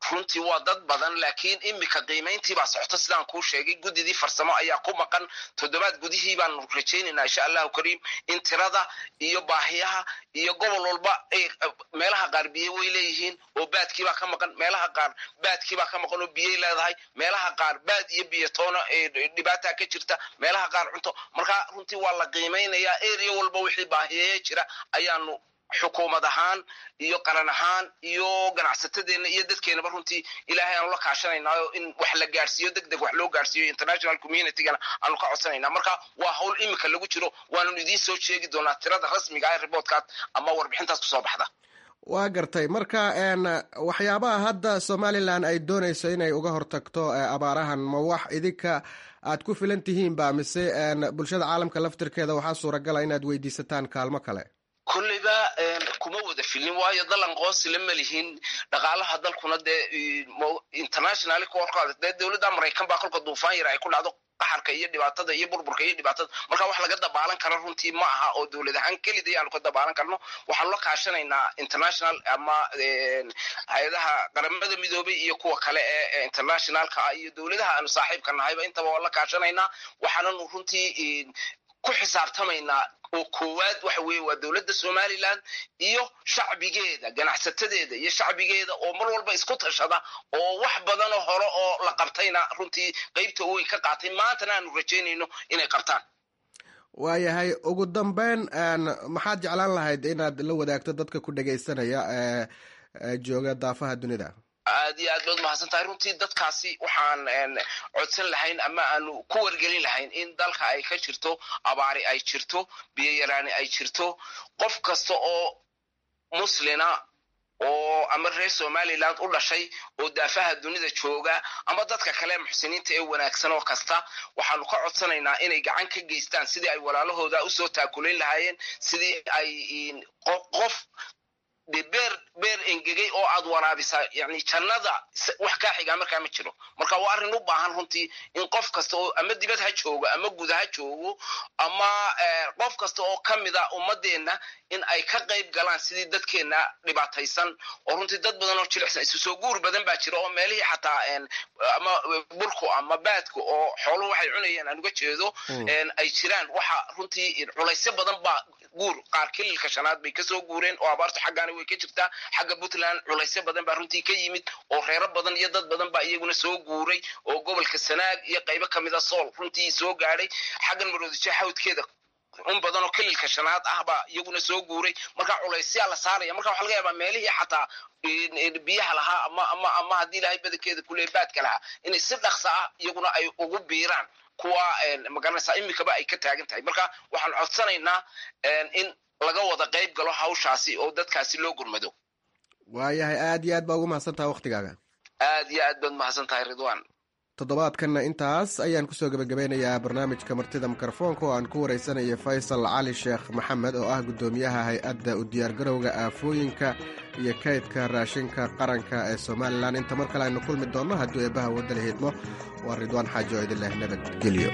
runtii waa dad badan laakiin imika qiimayntii baa socota sidaan kuu sheegay guddidii farsamo ayaa ku maqan toddobaad gudihii baanu rajaynaynaa insha allahu kariim in tirada iyo baahiyaha iyo gobol walba meelaha qaar biyo way leeyihiin oo baadkiibaa ka maqan meelaha qaar baadkiibaa ka maqan oo biyay leedahay meelaha qaar baad iyo biyo toona dhibaataa ka jirta meelaha qaar cunto marka runtii waa la qiimaynayaa area walba wixii baahiyeeya jira ayaanu xukuumad ahaan iyo qaran ahaan iyo ganacsatadeenna iyo dadkeenaba runtii ilaahay aanu la kaashanaynaao in wax la gaarsiiyo deg deg wax loo gaarsiiyo international communitygana aanu ka codsanayna marka waa hawl imika lagu jiro waanu idiin soo sheegi doonaa tirada rasmiga ee riboortkaas ama warbixintaas kusoo baxda waa gartay marka waxyaabaha hadda somalilan ay doonayso inay uga hortagto abaarahan ma wax idinka aad ku filan tihiin ba mise bulshada caalamka laftirkeeda waxaa suuragala inaad weydiisataan kaalmo kale kolleyba kuma wada filin waayo dalan qoonsi lama lihin dhaqaalaha dalkuna dee international korkaada dee dowladda maraykan baa kolka duufaan yar ay ku dhacdo qaxarka iyo dhibaatada iyo burburka iyo dhibaatada marka wax laga dabaalan karo runtii ma aha oo dowlad ahaan kelida ayaanu ka dabaalan karno waxaanu la kaashanaynaa international ama hay-adaha qaramada midoobay iyo kuwa kale ee internationalka ah iyo dowladaha aanu saaxiibka nahayba intaba waan la kaashanaynaa waxaananu runtii ku xisaabtamaynaa oo koowaad waxa weeye waa dowladda somaliland iyo shacbigeeda ganacsatadeeda iyo shacbigeeda oo mar walba isku tashada oo wax badanoo hore oo la qabtayna runtii qeybta weyn ka qaatay maantana aanu rajaynayno inay qabtaan waayahay ugu dambeyn maxaad jeclaan lahayd inaad la wadaagto dadka ku dhegaysanaya ee jooga daafaha dunida aad iyo aad baad mahadsan tahay runtii dadkaasi waxaan codsan lahayn ama aanu ku wargelin lahayn in dalka ay ka jirto abaari ay jirto biyo yaraani ay jirto qof kasta oo muslina oo ama reer somaliland u dhashay oo daafaha dunida jooga ama dadka kale muxsiniinta ee wanaagsan oo kasta waxaanu ka codsanaynaa inay gacan ka geystaan sidii ay walaalahooda usoo taakulayn lahaayeen sidii ay qof de beer beer engegay oo aad waraabisaa yani jannada wax kaa xigaa markaa ma jiro marka waa arrin u baahan runtii in qof kasta oo ama dibad ha joogo ama guda ha joogo ama qof kasta oo ka mida ummadeenna in ay ka qayb galaan sidii dadkeenna dhibaataysan oo runtii dad badan oo jilicsan isu soo guur badan baa jira oo meelihii xataa ama burku ama baadku oo xooluhu waxay cunayeen aan uga jeedo ay jiraan waxa runtii culaysyo badan baa guur qaar kililka shanaad bay kasoo guureen oo abaartu xaggaana way ka jirtaa xagga puntland culaysyo badan baa runtii ka yimid oo reero badan iyo dad badan baa iyaguna soo guuray oo gobolka sanaag iyo qaybo kamida sool runtii soo gaadhay xaggan maroodijo xawdkeeda un badan oo kililka shanaad ah baa iyaguna soo guuray marka culaysyaa la saaraya marka waxa laga yaabaa meelihii xataa biyaha lahaa ama ama ama haddii ilaahay badankeeda kule baadka lahaa inay si dhaqsa ah iyaguna ay ugu biiraan kuwa magaranaysaa imikaba ay ka taagan tahay marka waxaan codsanaynaa in laga wada qayb galo hawshaasi oo dadkaasi loo gurmado waayahay aad iyo aad baa ugu mahadsan tahay waktigaaga aad iyo aad baad mahadsan tahay ridwan toddobaadkanna intaas ayaan kusoo gebagabeynayaa barnaamijka martida mikrofoonka oo aan ku wareysanaya faysal cali sheekh maxamed oo ah guddoomiyaha hay-adda u diyaargarowga aafooyinka iyo kaydka raashinka qaranka ee somalilan inta mar kale aynu kulmi doonno hadduu eebbaha wadda la hiidmo waa ridwaan xaaji oo idin leh nabadgelyo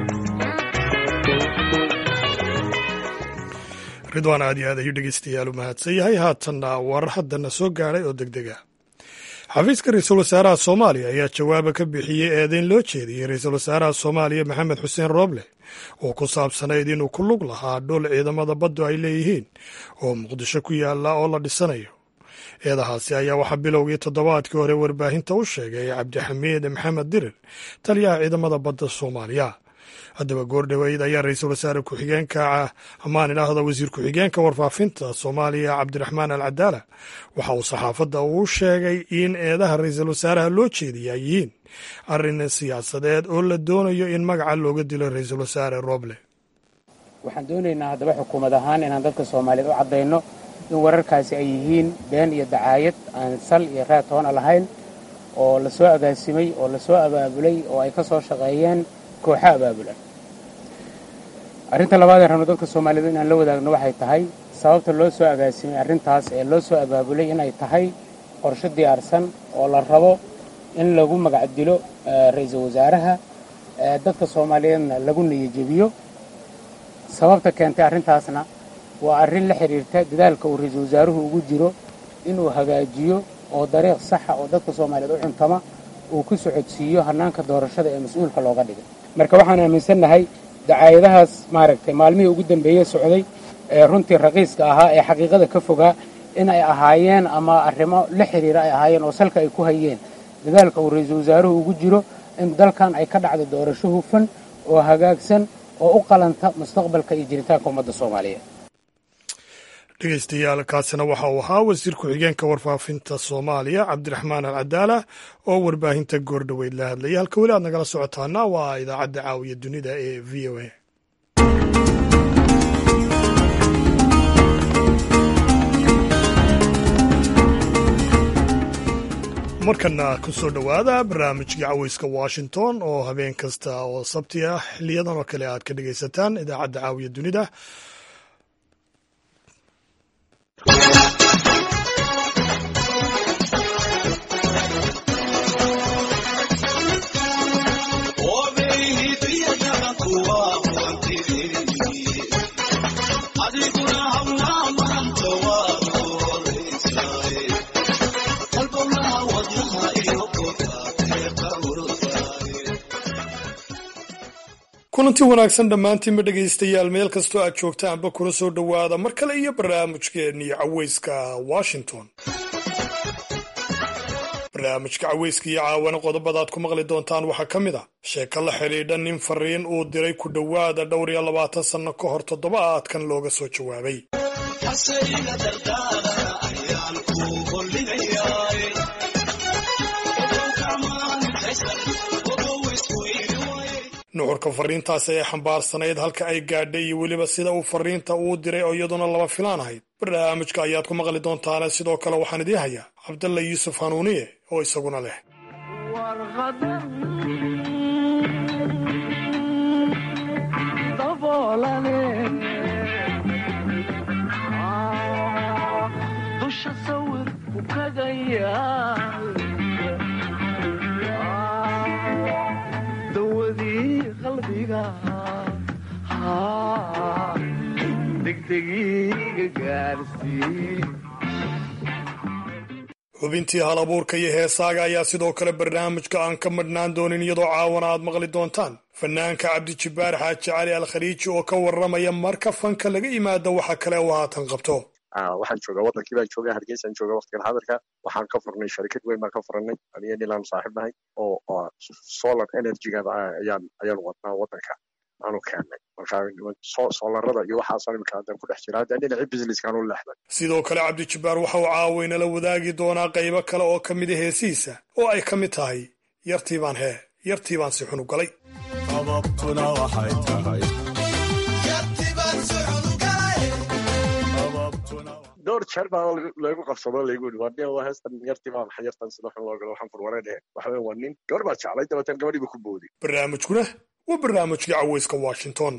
ridwaan aad iyo aad ayuu dhegeystayaal u mahadsan yahay haatanna warar haddana soo gaadhay oo deg deg ah xafiiska ra-iisul wasaaraha soomaaliya ayaa jawaaba ka bixiyey eedeyn loo jeediyey ra-iisul wasaaraha soomaaliya maxamed xuseen rooble oo ku saabsanayd inuu ku lug lahaa dhul ciidamada baddu ay leeyihiin oo muqdisho ku yaalla oo la dhisanayo eedahaasi ayaa waxaa bilowgii toddobaadkii hore warbaahinta u sheegay cabdixamiid maxamed dirir taliyaha ciidamada badda soomaaliya haddaba goordhoweyd ayaa ra-iisul wasaare ku-xigeenka amaan idhaahda wasiir ku-xigeenka warfaafinta soomaaliya cabdiraxmaan al cadaala waxa uu saxaafadda uu sheegay in eedaha ra-iisul wasaaraha loo jeediya ay yihiin arrin siyaasadeed oo la doonayo in magaca looga dilo ra-iisul wasaare roble waxaan doonaynaa haddaba xukuumad ahaan inaan dadka soomaaliyeed u caddayno in wararkaasi ay yihiin been iyo dacaayad aan sal iyo raad toona lahayn oo la soo agaasimay oo la soo abaabulay oo ay ka soo shaqeeyeen kooxa abaabulan arrinta labaad ee rabno dadka soomaaliyeed inaan la wadaagno waxay tahay sababta loo soo agaasimay arrintaas ee loo soo abaabulay inay tahay qorsho diyaarsan oo la rabo in lagu magac dilo ra-iisul wasaaraha dadka soomaaliyeedna lagu niyajebiyo sababta keentay arrintaasna waa arrin la xidhiirta dadaalka uu ra-iisul wasaaruhu ugu jiro inuu hagaajiyo oo dariiq saxa oo dadka soomaaliyeed u cuntama uu ku socodsiiyo hannaanka doorashada ee mas-uulka looga dhigay marka waxaan aaminsannahay dacaayadahaas maaragtay maalmihii ugu dambeeye socday ee runtii raqiiska ahaa ee xaqiiqada ka fogaa in ay ahaayeen ama arrimo la xidhiira ay ahaayeen oo salka ay ku hayeen dadaalka uu ra-iisul wasaaruhu ugu jiro in dalkan ay ka dhacdo doorasho hufan oo hagaagsan oo u qalanta mustaqbalka iyo jiritaanka ummadda soomaaliyeed dhegeystayaal kaasina waxa uu ahaa wasiir ku-xigeenka warfaafinta soomaaliya cabdiraxmaan al cadaala oo warbaahinta goordhoweyd la hadlayay halka weli aad nagala socotaana waa idaacadda caawiya dunida ee v o a markana ku soo dhowaada barnaamijkii caweyska washington oo habeen kasta oo sabti ah xiliyadan oo kale aad ka dhegaysataan idaacadda caawiya dunida kulanti wanaagsan dhammaantiinba dhegaystayaal meel kastoo aad joogtaanba kula soo dhowaada mar kale iyo barnaamijkeennii caweyska washington barnaamijka caweyska iyo caawana qodobadaad ku maqli doontaan waxaa ka mid a sheeko la xidhiidha nin fariin uu diray ku dhowaada dhowr iyo labaatan sanno ka hor toddobaadkan looga soo jawaabay nuxurka fariintaasi ay xambaarsanayd halka ay gaadhay iyo weliba sida uu fariinta uu diray oo iyaduna laba filaan ahayd barnaamijka ayaad ku maqli doontaane sidoo kale waxaan idiin hayaa cabdalla yuusuf hanuuniye oo isaguna leh xubintii hal abuurka iyo heesaaga ayaa sidoo kale barnaamijka aan ka madhnaan doonin iyadoo caawana aad maqli doontaan fanaanka cabdijibbaar xaaji cali al khaliiji oo ka warramaya marka fanka laga yimaado waxa kale uu haatan qabto waxaan joogaa wadankii baan joogaa hargeysaan joogaa waqtigan xadarka waxaan ka furnay sharikad weyn baan ka furnay aniga nilaan saaxiib nahay oo solar energyga ayaan ayaan wadnaa wadanka aanu keennay markaa soolarada iyo waxaasoo imika hadda ku dhex jira hadda dhinaci businesskaanu leexday sidoo kale cabdijibbaar waxa uu caawaynala wadaagi doonaa qaybo kale oo ka mid a heesihiisa oo ay ka mid tahay yartii baan hee yartii baan si xunu galay sababtuna waxay tahay dhowr jeer baa lagu qabsado laygu yidhi waa nin waa heestan yartii baa maxay yartan sida xun loo galo waxaan furwareedhe waxa weyn waa nin gabar baa jeclay dabeetan gabadhii buu ku booday barnaamijkuna waa barnaamijkii caweyska washington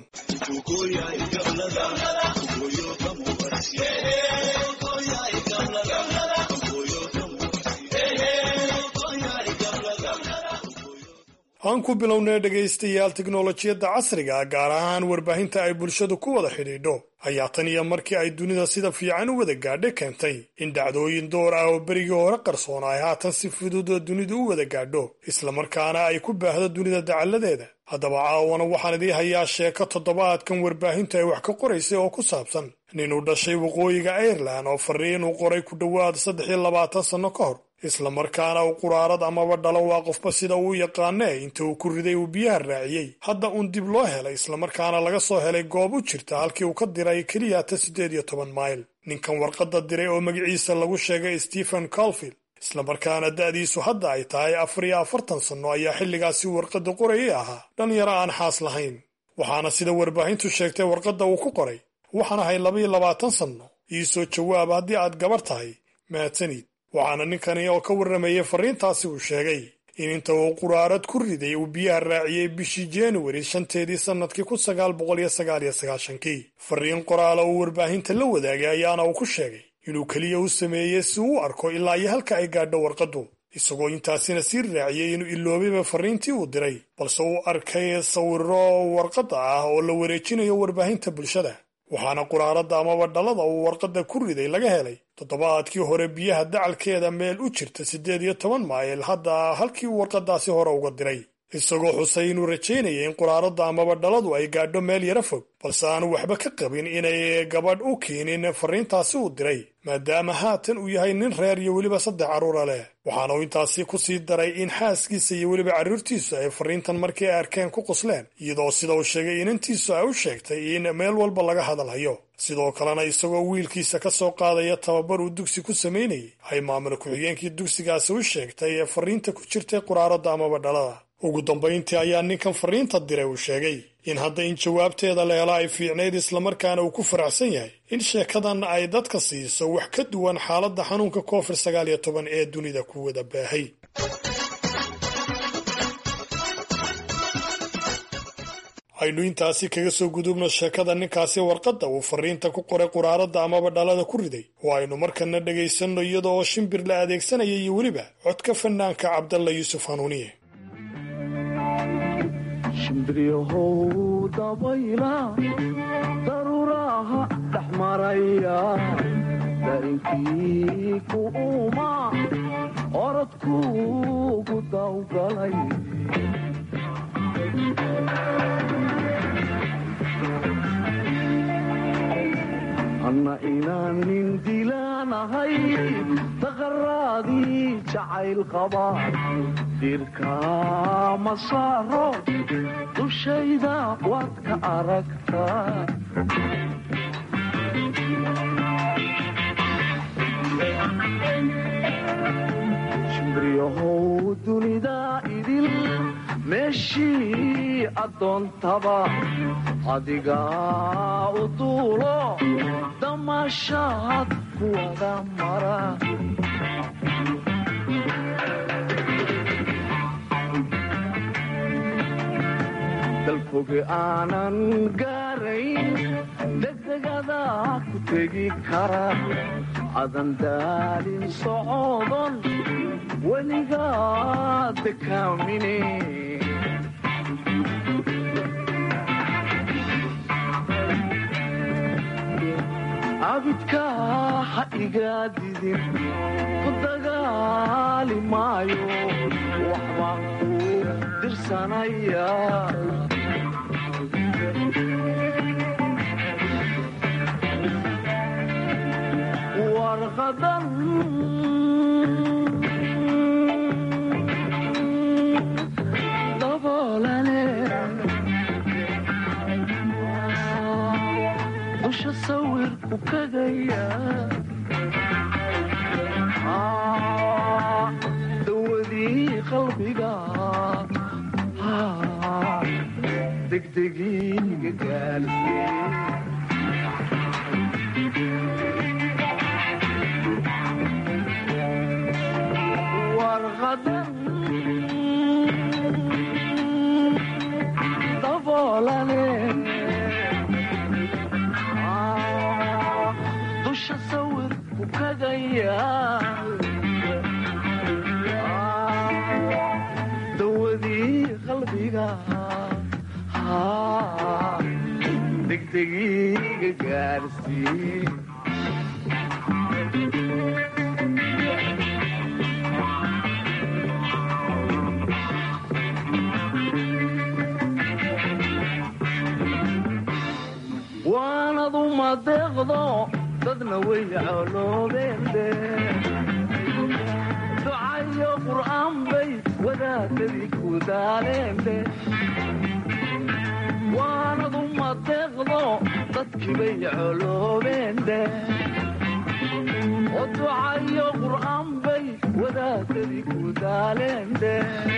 aan ku bilownay dhegaystayaal tiknolojiyadda casriga gaar ahaan warbaahinta ay bulshadu ku wada xidhiidho ayaa tan iyo markii ay dunida sida fiican u wada gaadha keentay in dhacdooyin door ah oo berigii hore qarsoon ay haatan si fudud oo dunidu u wada gaadho islamarkaana ay ku baahdo dunida dacalladeeda haddaba caawana waxaan idii hayaa sheeko toddobaadkan warbaahintu ay wax ka qoraysay oo ku saabsan nin uu dhashay waqooyiga airelan oo fariin uu qoray ku dhowaad saddex iyo labaatan sanno ka hor islamarkaana uu quraarad amaba dhalo waa qofba sida uu yaqaanee inta uu ku riday uu biyaha raaciyey hadda uun dib loo helay islamarkaana laga soo helay goob u jirta halkii uu ka diray keliyata siddeed iyo toban mayl ninkan warqadda diray oo magaciisa lagu sheegay stephen colfield islamarkaana da'diisu hadda ay tahay afar iyo afartan sanno ayaa xilligaasi warqadda qorayay ahaa dhalinyaro aan xaas lahayn waxaana sida warbaahintu sheegtay warqadda uu ku qoray waxaan ahay labaiyo labaatan sanno iisoo jawaab haddii aad gabar tahay mahadsanid waxaana ninkani oo ka warramayay farriintaasi uu sheegay in inta uu quraarad ku riday uu biyaha raaciyey bishii januari shanteedii sannadkii kun sagaal boqol iyo sagaal iyo sagaashankii farriin qoraala uu warbaahinta la wadaagay ayaana uu ku sheegay inuu keliya u sameeyey si uu u arko ilaa iyo halka ay gaadho warqaddu isagoo intaasina sii raaciyey inuu iloobayba farriintii uu diray balse uu arkay sawiro warqadda ah oo la wareejinayo warbaahinta bulshada waxaana quraarada amaba dhalada uu warqadda ku riday laga helay toddobaadkii hore biyaha dacalkeeda meel u jirta siddeed iyo toban mayl hadda halkii uu warqadaasi hore uga diray isagoo xusay inuu rajaynaya in quraarada amaba dhaladu ay gaadho meel yara fog balse aanu waxba ka qabin inay gabadh u keenin fariintaasi uu diray maadaama haatan uu yahay nin reer iyo weliba saddex carruura leh waxaana uu intaasi ku sii daray in xaaskiisa iyo weliba carruurtiisu ay fariintan markii ay arkeen ku qosleen iyadoo sida uu sheegay inantiisu ay u sheegtay in meel walba laga hadalhayo sidoo kalena isagoo wiilkiisa ka soo qaadaya tababar uu dugsi ku samaynayay ay maamul ku-xigeenkii dugsigaasi u sheegtay ee fariinta ku jirtay quraarada amaba dhalada ugu dambayntii ayaa ninkan fariinta diray uu sheegay in hadda in jawaabteeda la helo ay fiicnayd islamarkaana uu ku faraxsan yahay in sheekadan ay dadka siiso wax ka duwan xaaladda xanuunka covid sagaal iyo toban ee dunida ku wada baahay aynu intaasi kaga soo gudubno sheekada ninkaasi warqadda uu fariinta ku qoray quraarada amaba dhalada ku riday oo aynu markana dhegaysanno iyada oo shimbir la adeegsanaya iyo weliba codka fanaanka cabdalla yuusuf hanuuniye shimbriyahow dabayla daruuraha dhex maraya darinkii ku uma orodkuugu dawgalay anna inaanin dilaanahay daqaraadii jacayl qaba dirka ma saaro dushayda waad ka aragtaa shimbriyahow dunida idil meeshii addoontaba adigaa u duulo damaashaad ku wada mara dalfoge aanan gaarayn degdegada ku tegi kara adan daalin socodon weligaa dekaamine abidka ha igaa didin ku dagaali maayo waxbaan ku dirsanaya warqadan daboolane dusha sawirku kagaya dawadii qalbiga degdegiiga gaarsiye warqadan daboolane dusha sawirku kagaya dawadii qalbiga degdegiiga gaarsiye waanadu madeeqdo dadna way coloobeende ducayo qur'aan bay wadaadadii ku daaleende waanadu madeeqdo dadkii bay coloobeende oo ducayo qur'aan bay wadaadadii ku daaleende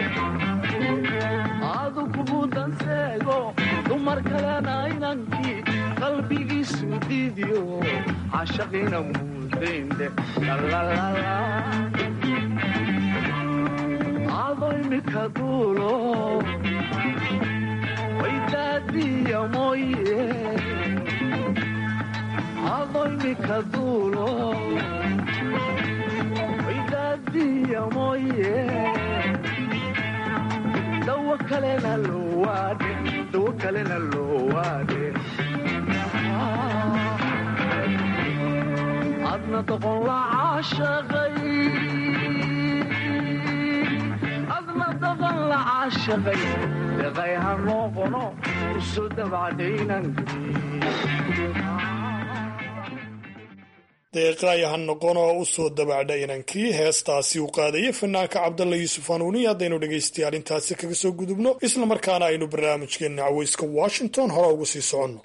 adu kugu danseego dumar kalena inankii qalbigiisu diidiyo cashaqina muudaynde ado imika duulo waydaadiya mooye ado imika duulo waydaadiya mooye dawo kalena loo waade dawo kalena loo waade adna doqon la caashaqay adna doqon la caashaqay deqay ha noqono usoo deeqaaya ha noqon oo u soo dabacdha inankii heestaasi uu qaadayay fanaanka cabdalla yuusuf hanuuni haddaynu dhegaystayaal intaasi kaga soo gudubno isla markaana aynu barnaamijkeenna caweyska washington hore ugu sii soconno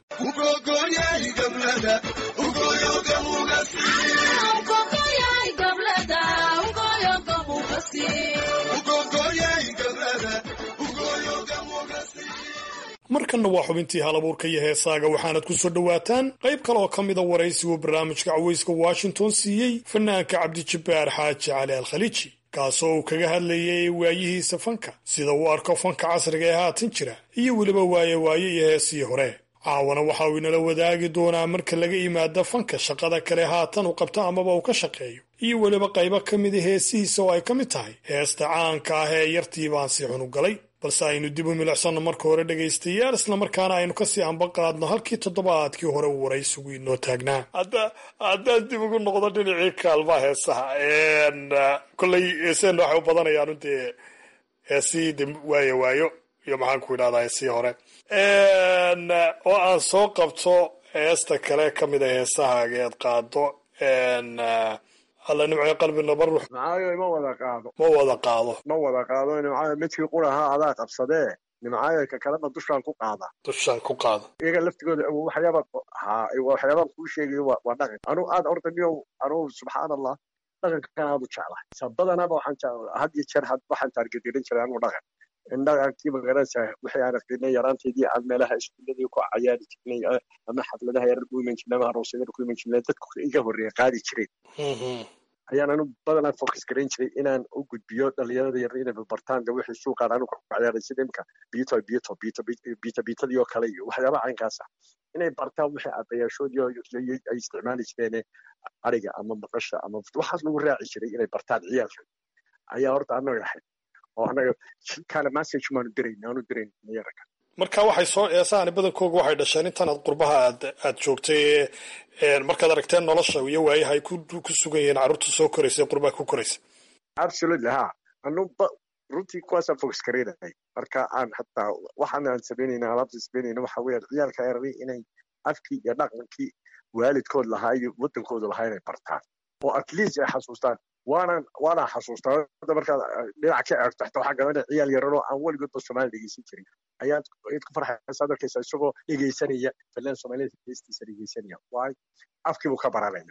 markanna waa xubintii halabuurka iyo heesaaga waxaanad ku soo dhowaataan qayb kale oo ka mida waraysiguu barnaamijka caweyska washington siiyey fanaanka cabdijabbaar xaaji cali alkhaliiji kaasoo uu kaga hadlayay waayihiisa fanka sida uu arko fanka casriga ee haatan jira iyo weliba waaye waaye iyo heesii hore caawana waxa uu inala wadaagi doonaa marka laga yimaado fanka shaqada kale haatan uu qabto amaba uu ka shaqeeyo iyo weliba qaybo ka mida heesihiisa oo ay ka mid tahay heesta caanka ah ee yartii baan si xun u galay balse aynu dib u milicsanno marka hore dhegaystayaal islamarkaana aynu kasii ambaqaadno halkii toddobaadkii hore uu waraysigu inoo taagnaa haddaan dib ugu noqdo dhinacii kaalmaha heesaha kolley heeseenna waxay u badanayaan dee heesihii de waayo waayo iyo maxaan ku idhahdaa heesihii hore oo aan soo qabto heesta kale ka mid a heesahaaga eed qaado alla nimco qalbi nabar nimcaayo ma wada qaado ma wada qaado ma wada qaado nimcaayo midkii qurahaa adaa qabsadee nimcaayo ka kalena dushaan ku qaada dushaan ku qaada iyaga laftigooda waxyaaba ha waxyaabaan kuu sheegayo waa dhaqan anu aad orda niyow anu subxaan allah dhaqanka kan aad u jeclahay sabadanaba waxaan had iyo jeer waxaan taargedirin jiray anu dhaqan in dhaqankii magaranaysa wixii aan aqrinay yaraanteedii aan meelaha iskuuladii ku cayaari jirnay ama xafladaha yarar ku iman jirnay ama aroosyada ku iman jirnay dadku iga horreeya qaadi jireen ayaan anu badanaa focus garayn jiray inaan u gudbiyo dhalinyarada yar inay bartaan de wixii suuqaan anu ku ciyaaray sida imka biito biito biito biito biitadii oo kale iyo waxyaabaha caynkaas ah inay bartaan wixii adayaashoodii ay isticmaali jireen ariga ama maqasha ama waxaas lagu raaci jiray inay bartaan ciyaalka ayaa horta anaga ahayd oo anaga kana message maanu dirayn aanu dirayn yaraka marka waxay soo eesaani badankooga waxay dhasheen intan aad qurbaha aad aad joogtay markaad aragteen nolosha iyo waayaha ay ku sugan yihiin carruurta soo koraysa ee qurbaha ku koraysa absolutely ha anu runtii kuwaasaan focus garaynahay marka aan hataa waxaan aan samaynayna alaabta samaynayna waxa weeyaan ciyaalka eraday inay afkii iyo dhaqankii waalidkood lahaa iyo waddankooda lahaa inay bartaan oo at least ay xasuustaan waanaan waanaan xasuustaa hadda markaad dhinac ka eegto xataa waxaa garanaya ciyaal yararoo aan weligoodba soomaali dhegeysan jirin ayaad ayaad ku farxaysa ad arkaysa isagoo dhegeysanaya filan soomaalida dhegeystiisa dhegeysanaya waay afkiibuu ka baranaya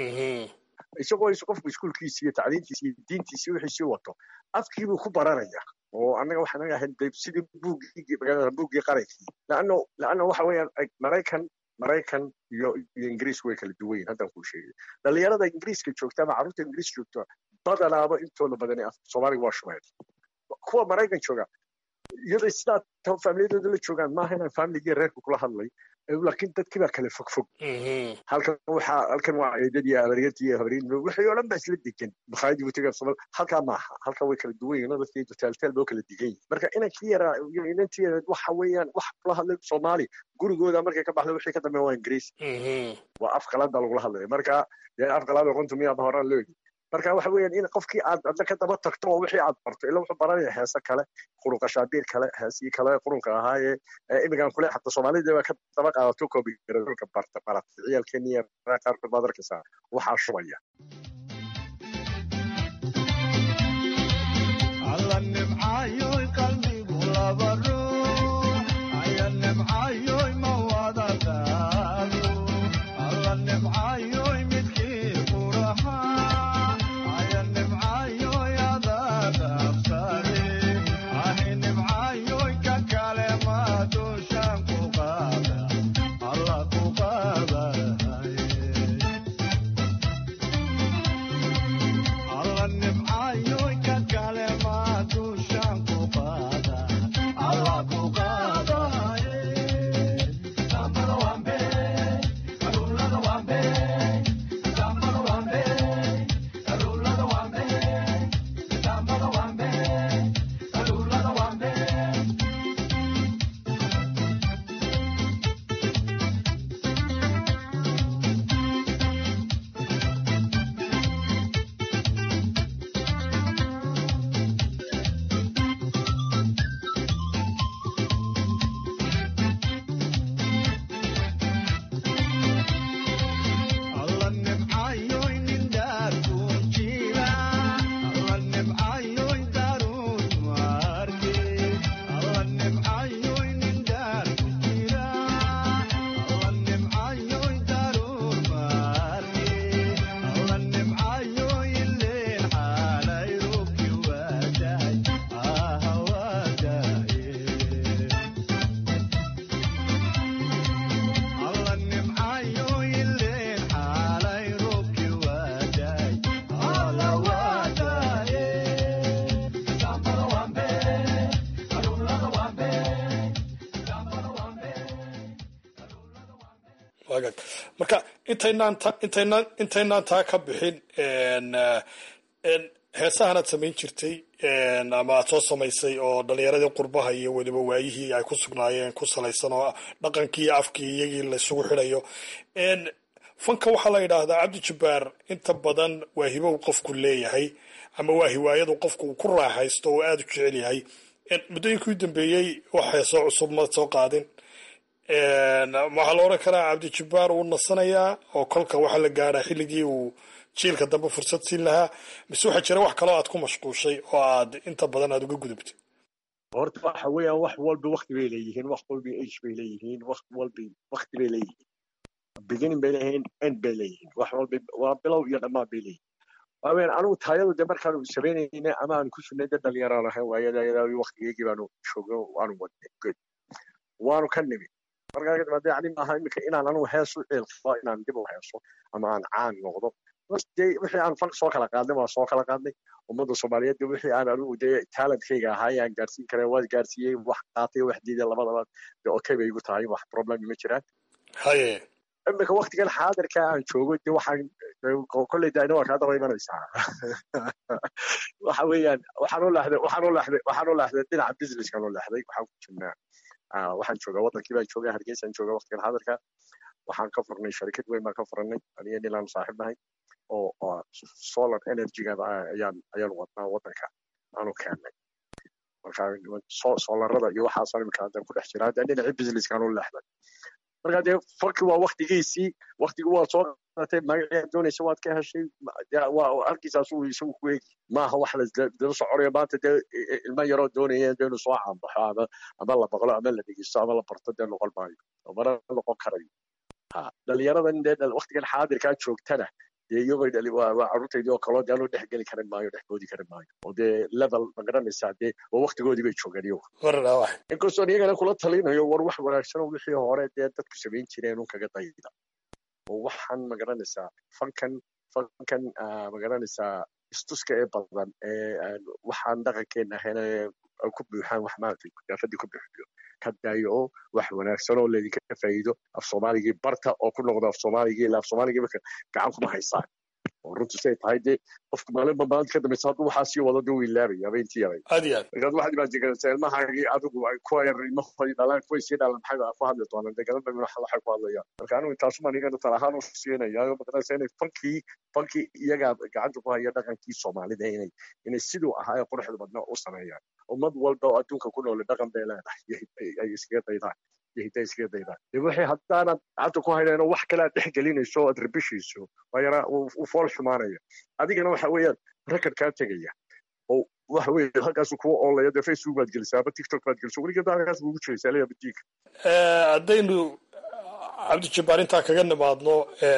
isagoo is qofku iskuulkiisi iyo tacliintiisi iyo diintiisi wixiisii wato afkiibuu ku baranaya oo annaga waxaan naga ahayn de sidii buuggii buuggii qarankii laanno laanno waxa weeyaan maraykan maraykan iyo iyo ingiriis way kala duwan yihin haddaan kuu sheegay dhalinyarada ingiriiska joogta ama carruurta ingiriis joogta badanaaba intooda badani soomaaliga waa shumeed kuwa maraykan jooga iyadoo sidaa faamiliyadooda la joogaan maaha inaan faamiligii reerka kula hadlay laakiin dadkii baa kale fog fog halkan waxaa halkan waa eedadii habaryartii iyo habaryar wixii oo dhan baa isla degan makhaayadii butiga somal halkaa maaha halkaa way kala duwan yihin dadkii taaltaal boo kala degan yihin marka inankii yaraa iyo inantii yareed waxa weeyaan wax kula hadlay soomaali gurigooda markay ka baxda wixii ka dambeeya waa ingiriis waa af qalaad baa lagula hadlaya marka dee af qalaad oo runtu miyaaba horaan loo yidhi marka waxa weeyaan in qofkii aad adna ka daba tagto oo wixii aad barto ila wuxuu baranaya heese kale qurunka shaabiir kale heesii kale qurunka ahaayee imigan kule xataa soomaalida baa ka daba qaadato koobigaradolka barta baratay ciyaalkeeni qaarkood baad arkaysaa waxaa shubaya alla nimcayoy qalbigu laba ruux aya nimcayoy ma wada qaado alla nimcayoy midkii qurahaa aya nimcayoy adaa qabsade ahi nimcayoy ka kale ma dushan ku qaada alla ku qaadaye alla nimcayoy ka kale ma dushan ku qaada wagaag marka intaynaan ta intaynaan intaynaan taa ka bixin heesahan aad samayn jirtay ama aad soo samaysay oo dhalinyaradii qurbaha iyo weliba waayihii ay ku sugnaayeen ku salaysan oo dhaqankii iyo afkii iyagii la isugu xidhayo fanka waxaa la yidhaahdaa cabdi jabbaar inta badan waa hibo uu qofku leeyahay ama waa hiwaayadu qofku uu ku raaxaysto oo aada u jecel yahay muddooyinkii u dambeeyey wax heesoo cusub ma soo qaadin waxaa la odhan karaa cabdi jabbaar uu nasanayaa oo kolka waxaa la gaadhaa xilligii uu jiilka dambe fursad siin lahaa mise waxaa jira wax kaloo aad ku mashquushay oo aad inta badan aad uga gudubtay horta waxa weeyaan wax walba wakti bay leeyihiin wax walba age bay leeyihiin wax walba wakti bay leeyihiin beginning bay leeyihiin end bay leeyihiin wax walba waa bilow iyo dhammaan bay leeyihiin waaweyn anugu taayadu de markaanu samaynayna ama aan ku sugnay dad dhalinyaraan ahayn waayada waktigeygii baanu joogno waanu wadnay good waanu ka nimid markaa kadib haddii ani maaha iminka inaan anugu hees u ceelqabo inaan dib u heeso ama aan caan noqdo de wixii aan fal soo kala qaadnay waa soo kala qaadnay ummadda soomaaliyeed de wixii aan anigu dee talentkayga ahaay aan gaarsiin karay waad gaarsiiyey wax qaatay wax diiday labadaba de okay bay igu tahay wax problem ma jiraan haye iminka waktigan xaadirka aan joogo de waxaan kolley daina waa kaa daba imanaysaa waxa weeyaan waxaan u leexday waxaan u leexday waxaan u leexday dhinaca businesskan u leexday waxaan ku jirnaa waxaan joogaa wadankii baan joogaa hargeysaan joogaa waktigan xaadirka waxaan ka furnay sharikad weyn baan ka furnay aniga nilaan saaxiib nahay oo solar energygada ayaan ayaan wadnaa wadanka aanu keennay marka solarada iyo waxaasaan imika hadda ku dhex jira hadda dhinacii businesskaan u leexday marka dee farki waa waktigiisii waktigi waa soo qaadatay magacii doonaysa waad ka heshay waa halkiisaas uu isagu ku eegi maaha wax ladala soconayo maanta dee ilmo yaroo doonaya dee inuu soo caanbaxo ama ama la baqlo ama la dhegeysto ama la barto dee noqon maayo mana noqon karayo dhalinyaradan dee waktigan xaadirkaa joogtana dee iyagoo dhali waa carruurtaydii oo kaloo dee anuu dhex geli karin maayo dhex boodi karin maayo oo dee level ma garanaysaa dee waa waktigoodii bay joogaan iyagu inkastoon iyagana kula talinayo war wax wanaagsan oo wixii hore dee dadku samayn jireen un kaga dayda oo waxaan ma garanaysaa fankan fankan ma garanaysaa istuska ee badan ee waxaan dhaqankeena ahayn ku buuxaan wax maaragtay daafadii ku buuxiyo ka daayo oo wax wanaagsan oo laydinka faa'iido af soomaaligii barta oo ku noqdo af soomaaligii ilaa af soomaaligii marka gacan kuma haysaan oo runtu say tahay dee qofku maalinba maalinta ka dambaysa hadduu waxaa sii wado dee wuu ilaabaya habeentii yaray aad iyo aad markaad waxaad imaajinkaraysaa ilmahaagii adigu kuwa yar ilmahoodii dhalaan kuway sii dhalan maxay ku hadli doonaan dee garan dhamin waxay ku hadlayaan marka anigu intaasumaan iyagana tal ahaan u siinayaayo maqanaysa inay fankii fankii iyagaa gacanta ku haya dhaqankii soomaalida inay inay siduu ahaa ee quruxda badnaa u sameeyaan ummad walba oo adduunka ku noole dhaqan bay leedahay ay iskaga daydaan iyo hidda iskaga daydaan dee wixii haddaanad gacanta ku haynayno wax kale aad dhex gelinayso oo aad rabishayso waa yaraa uu fool xumaanaya adigana waxa weeyaan rekord kaa tegaya oo waxa weeye halkaasu kuwa oolaya dee facebook baad gelisaa ama tiktok baad gelisaa weligeed halkaas buugu jiraysaa leeya badiinka haddaynu cabdijabbaar intaa kaga nimaadno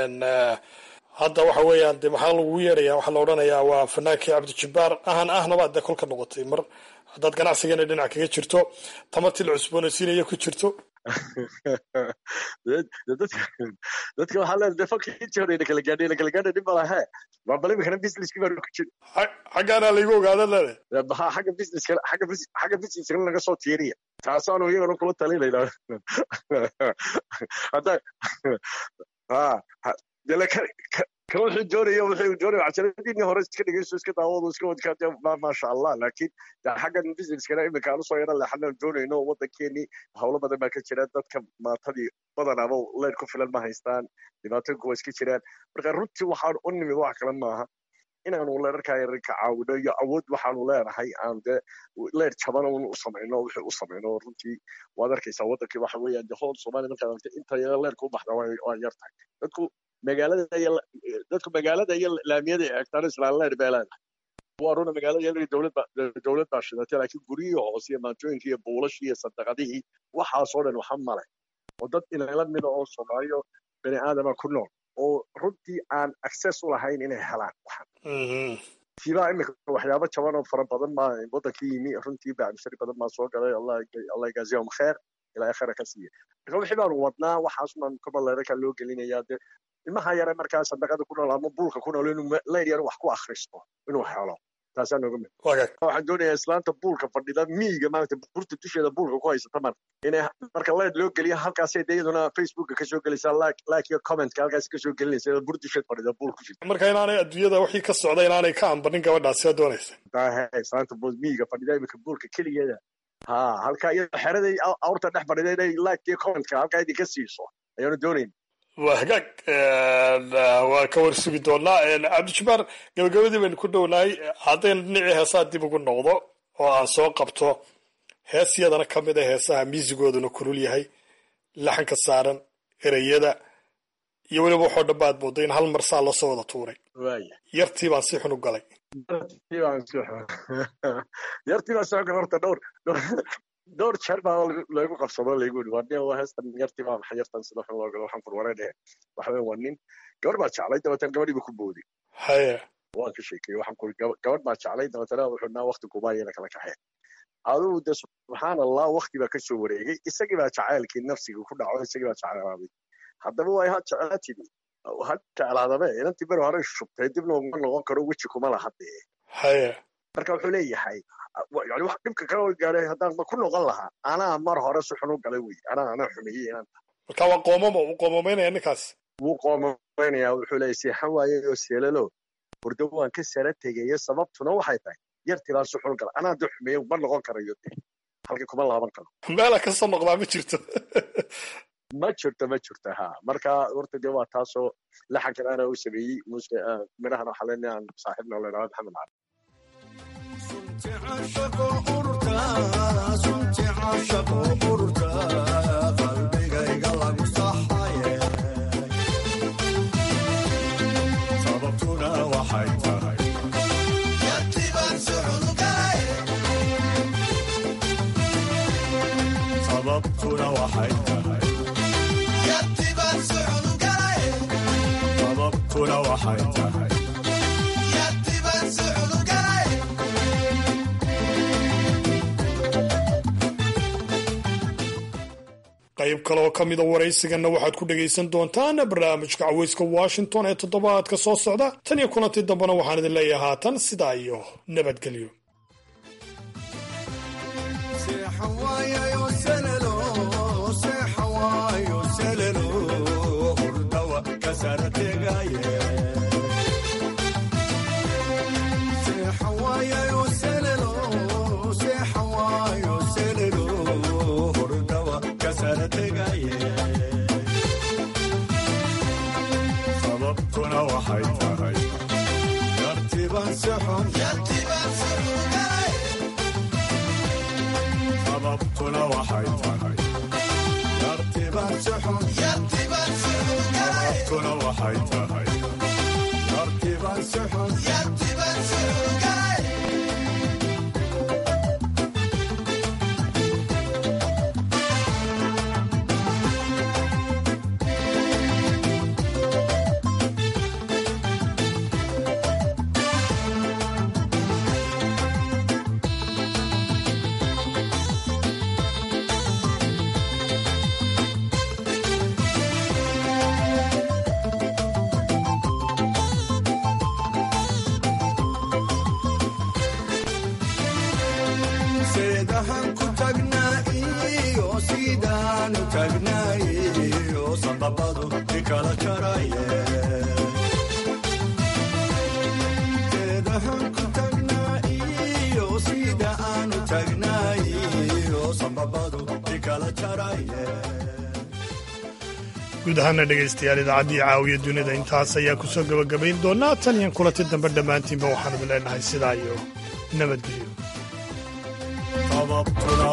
hadda waxa weeyaan de maxaa lagugu yeedhaya waxaa la odhanayaa waa fanaankii cabdijabbaar ahan ahnaba dee kolka noqotay mar haddaad ganacsigana dhinac kaga jirto tamartii la cusboonaysiinaya ku jirto dadka waxaa leedahay dee fanka intii hore ina kala gaadhay ina kala gaadhay dhib malahe waa bal imikana businesskii baa ku jira xaggaana laygu ogaada leedahay ha xagga businesska xagga xagga businesska naga soo tiiriya taasaanu iyagana kula talinayna hadda ha dele kan wuxuu doonaya wuxuu doonaya casharadiinii hore iska dhegeyso iska daawado iska wadkaa maasha allah laakiin xaggan businesskana iminka aan usoo yara leexana doonayno wadankeenii howlo badan baa ka jira dadka maatadii badanaaba leer ku filan ma haystaan dhibaatooyinku waa iska jiraan marka runtii waxaan u nimid wax kale maaha inaanu leerarkaa yaran ka caawino iyo awood waxaanu leenahay aan dee leer jaban un u samayno wixii u samayno runtii waad arkaysaa wadankii waxa weeyaan de hool soomaaliya markaad aragtay inta yara leerka u baxda waa yar tahay dadku magaalada iyo dadku magaalada iyo laamiyada eegtaan islaan leer bay leedahay waa runa magaalada yar dowlad baa dowlad baa shidatay laakiin guryihii hoose iyo maantooyinkii iyo buulashii iyo sadaqadihii waxaasoo dhan waxa male oo dad inala mida oo soomaaliyo bani aadama ku nool oo runtii aan access u lahayn inay helaan waxan tiibaa imika waxyaabo jaban oo fara badan baa wadankii yimi runtii bacmishari badan baa soo galay allah ygaaziyahum kheer ilaa akhira ka siiya marka wixii baanu wadnaa waxaas baan koballeeraka loo gelinayaa dee ilmaha yare markaa sadaqada ku nool ama buulka ku nool inuu leyr yar wax ku akhristo inuu helo taasaa nooga mid waxaan doonayaa islaanta buulka fadhida miyiga maaragta burta dusheeda buulka ku haysata mar inay marka leed loo geliya halkaasay de iyaduna facebooka kasoo gelaysaa like like iyo commentka halkaas kasoo gelinaysa iyadoo bur dusheed fadhida buul ku jirta marka inaanay adduunyada wixii ka socda inaanay ka ambanin gabadhaasi waa doonaysa dahe islaanta buul miyiga fadhida imika buulka keligeeda ha halkaa iyadoo xeraday awrta dhex fadhida inay like iyo commentka halkaa idinka siiso ayaanu doonayn waa hagaag waa ka war sugi doonaa cabdijabbaar gabagabadii baynu ku dhownahay haddaynu dhinacii heesaha dib ugu noqdo oo aan soo qabto hees yadana ka mid a heesaha miisigooduna kulul yahay laxanka saaran ereyada iyo weliba waxoo dhan baad moodo in hal mar saa loosoo wada tuuray waaya yartii baan si xun u galay yartii baan si xun yartii baan si xun galay horta dhowr dhowr jeer baa lagu qabsado laygu yidhi waa nin waa heestan yartii baa maxay yartan sida xun loo galo waxaan furwaree dhehe waxa weyn waa nin gabar baa jeclay dabeetana gabadhii buu ku booday haya waan ka sheekeyey waxaan kuri gabadh baa jeclay dabeetana wuxuu naa wakti kubaayana kala kaxee adugu de subxaan allah wakti baa kasoo wareegay isagii baa jacaylkii nafsigii ku dhaco isagii baa jeclaaday haddaba waa ha jeclaa tidi ha jeclaadabe inantii beri hore shubtay dibna uma noqon karo weji kuma laha dee haya marka wuxuu leeyahay yani wax dhibka kala gaaray haddaan ku noqon lahaa anaa mar hore si xun u galay wey anaa anaa xumeeyey inanta marka waa qoomamo uu qoomameynaya ninkaas wuu qoomameynayaa wuxuu leeyahay seexan waaye oo seelalo hurdo waan ka sara tegayo sababtuna waxay tahay yartii baan si xun galay anaa de xumeeyey ma noqon karayo de halkii kuma laaban karo meela kasoo noqdaa ma jirto ma jirto ma jirto ha marka horta dee waa taasoo laxankan ana u sameeyey muuse midhahana waxaa leenahay aan saaxiibna leedahay maxamed cali qalbigayga lagu saxaye sababtuna waxay tahay sababtuna waxay tahay sababtuna waxay tahay qayb kale oo ka mida waraysiganna waxaad ku dhegaysan doontaan barnaamijka caweyska washington ee toddobaadka soo socda tan iyo kulantii dambena waxaan idin leeyahay haatan sidaa iyo nabadgelyo sababtuna waxay tahay yartiban si xun sababtuna waxay tahay yartiban si xun sababtuna waxay tahay yartiban si xun seedahan ku tagnaa iyo sidaanu tagnay iyo sanbabadu ikala jaraye seedahan ku tagnaa iyo sida aanu tagnay iyo sanbabadu ikala jaraye guud ahaana dhegaystayaal idaacaddii caawiya dunida intaas ayaa ku soo gebagabayn doonaa tan iyo kulanti dambe dhammaantiinba waxaan idin leenahay sidaa iyo nabadgelyo sababtuna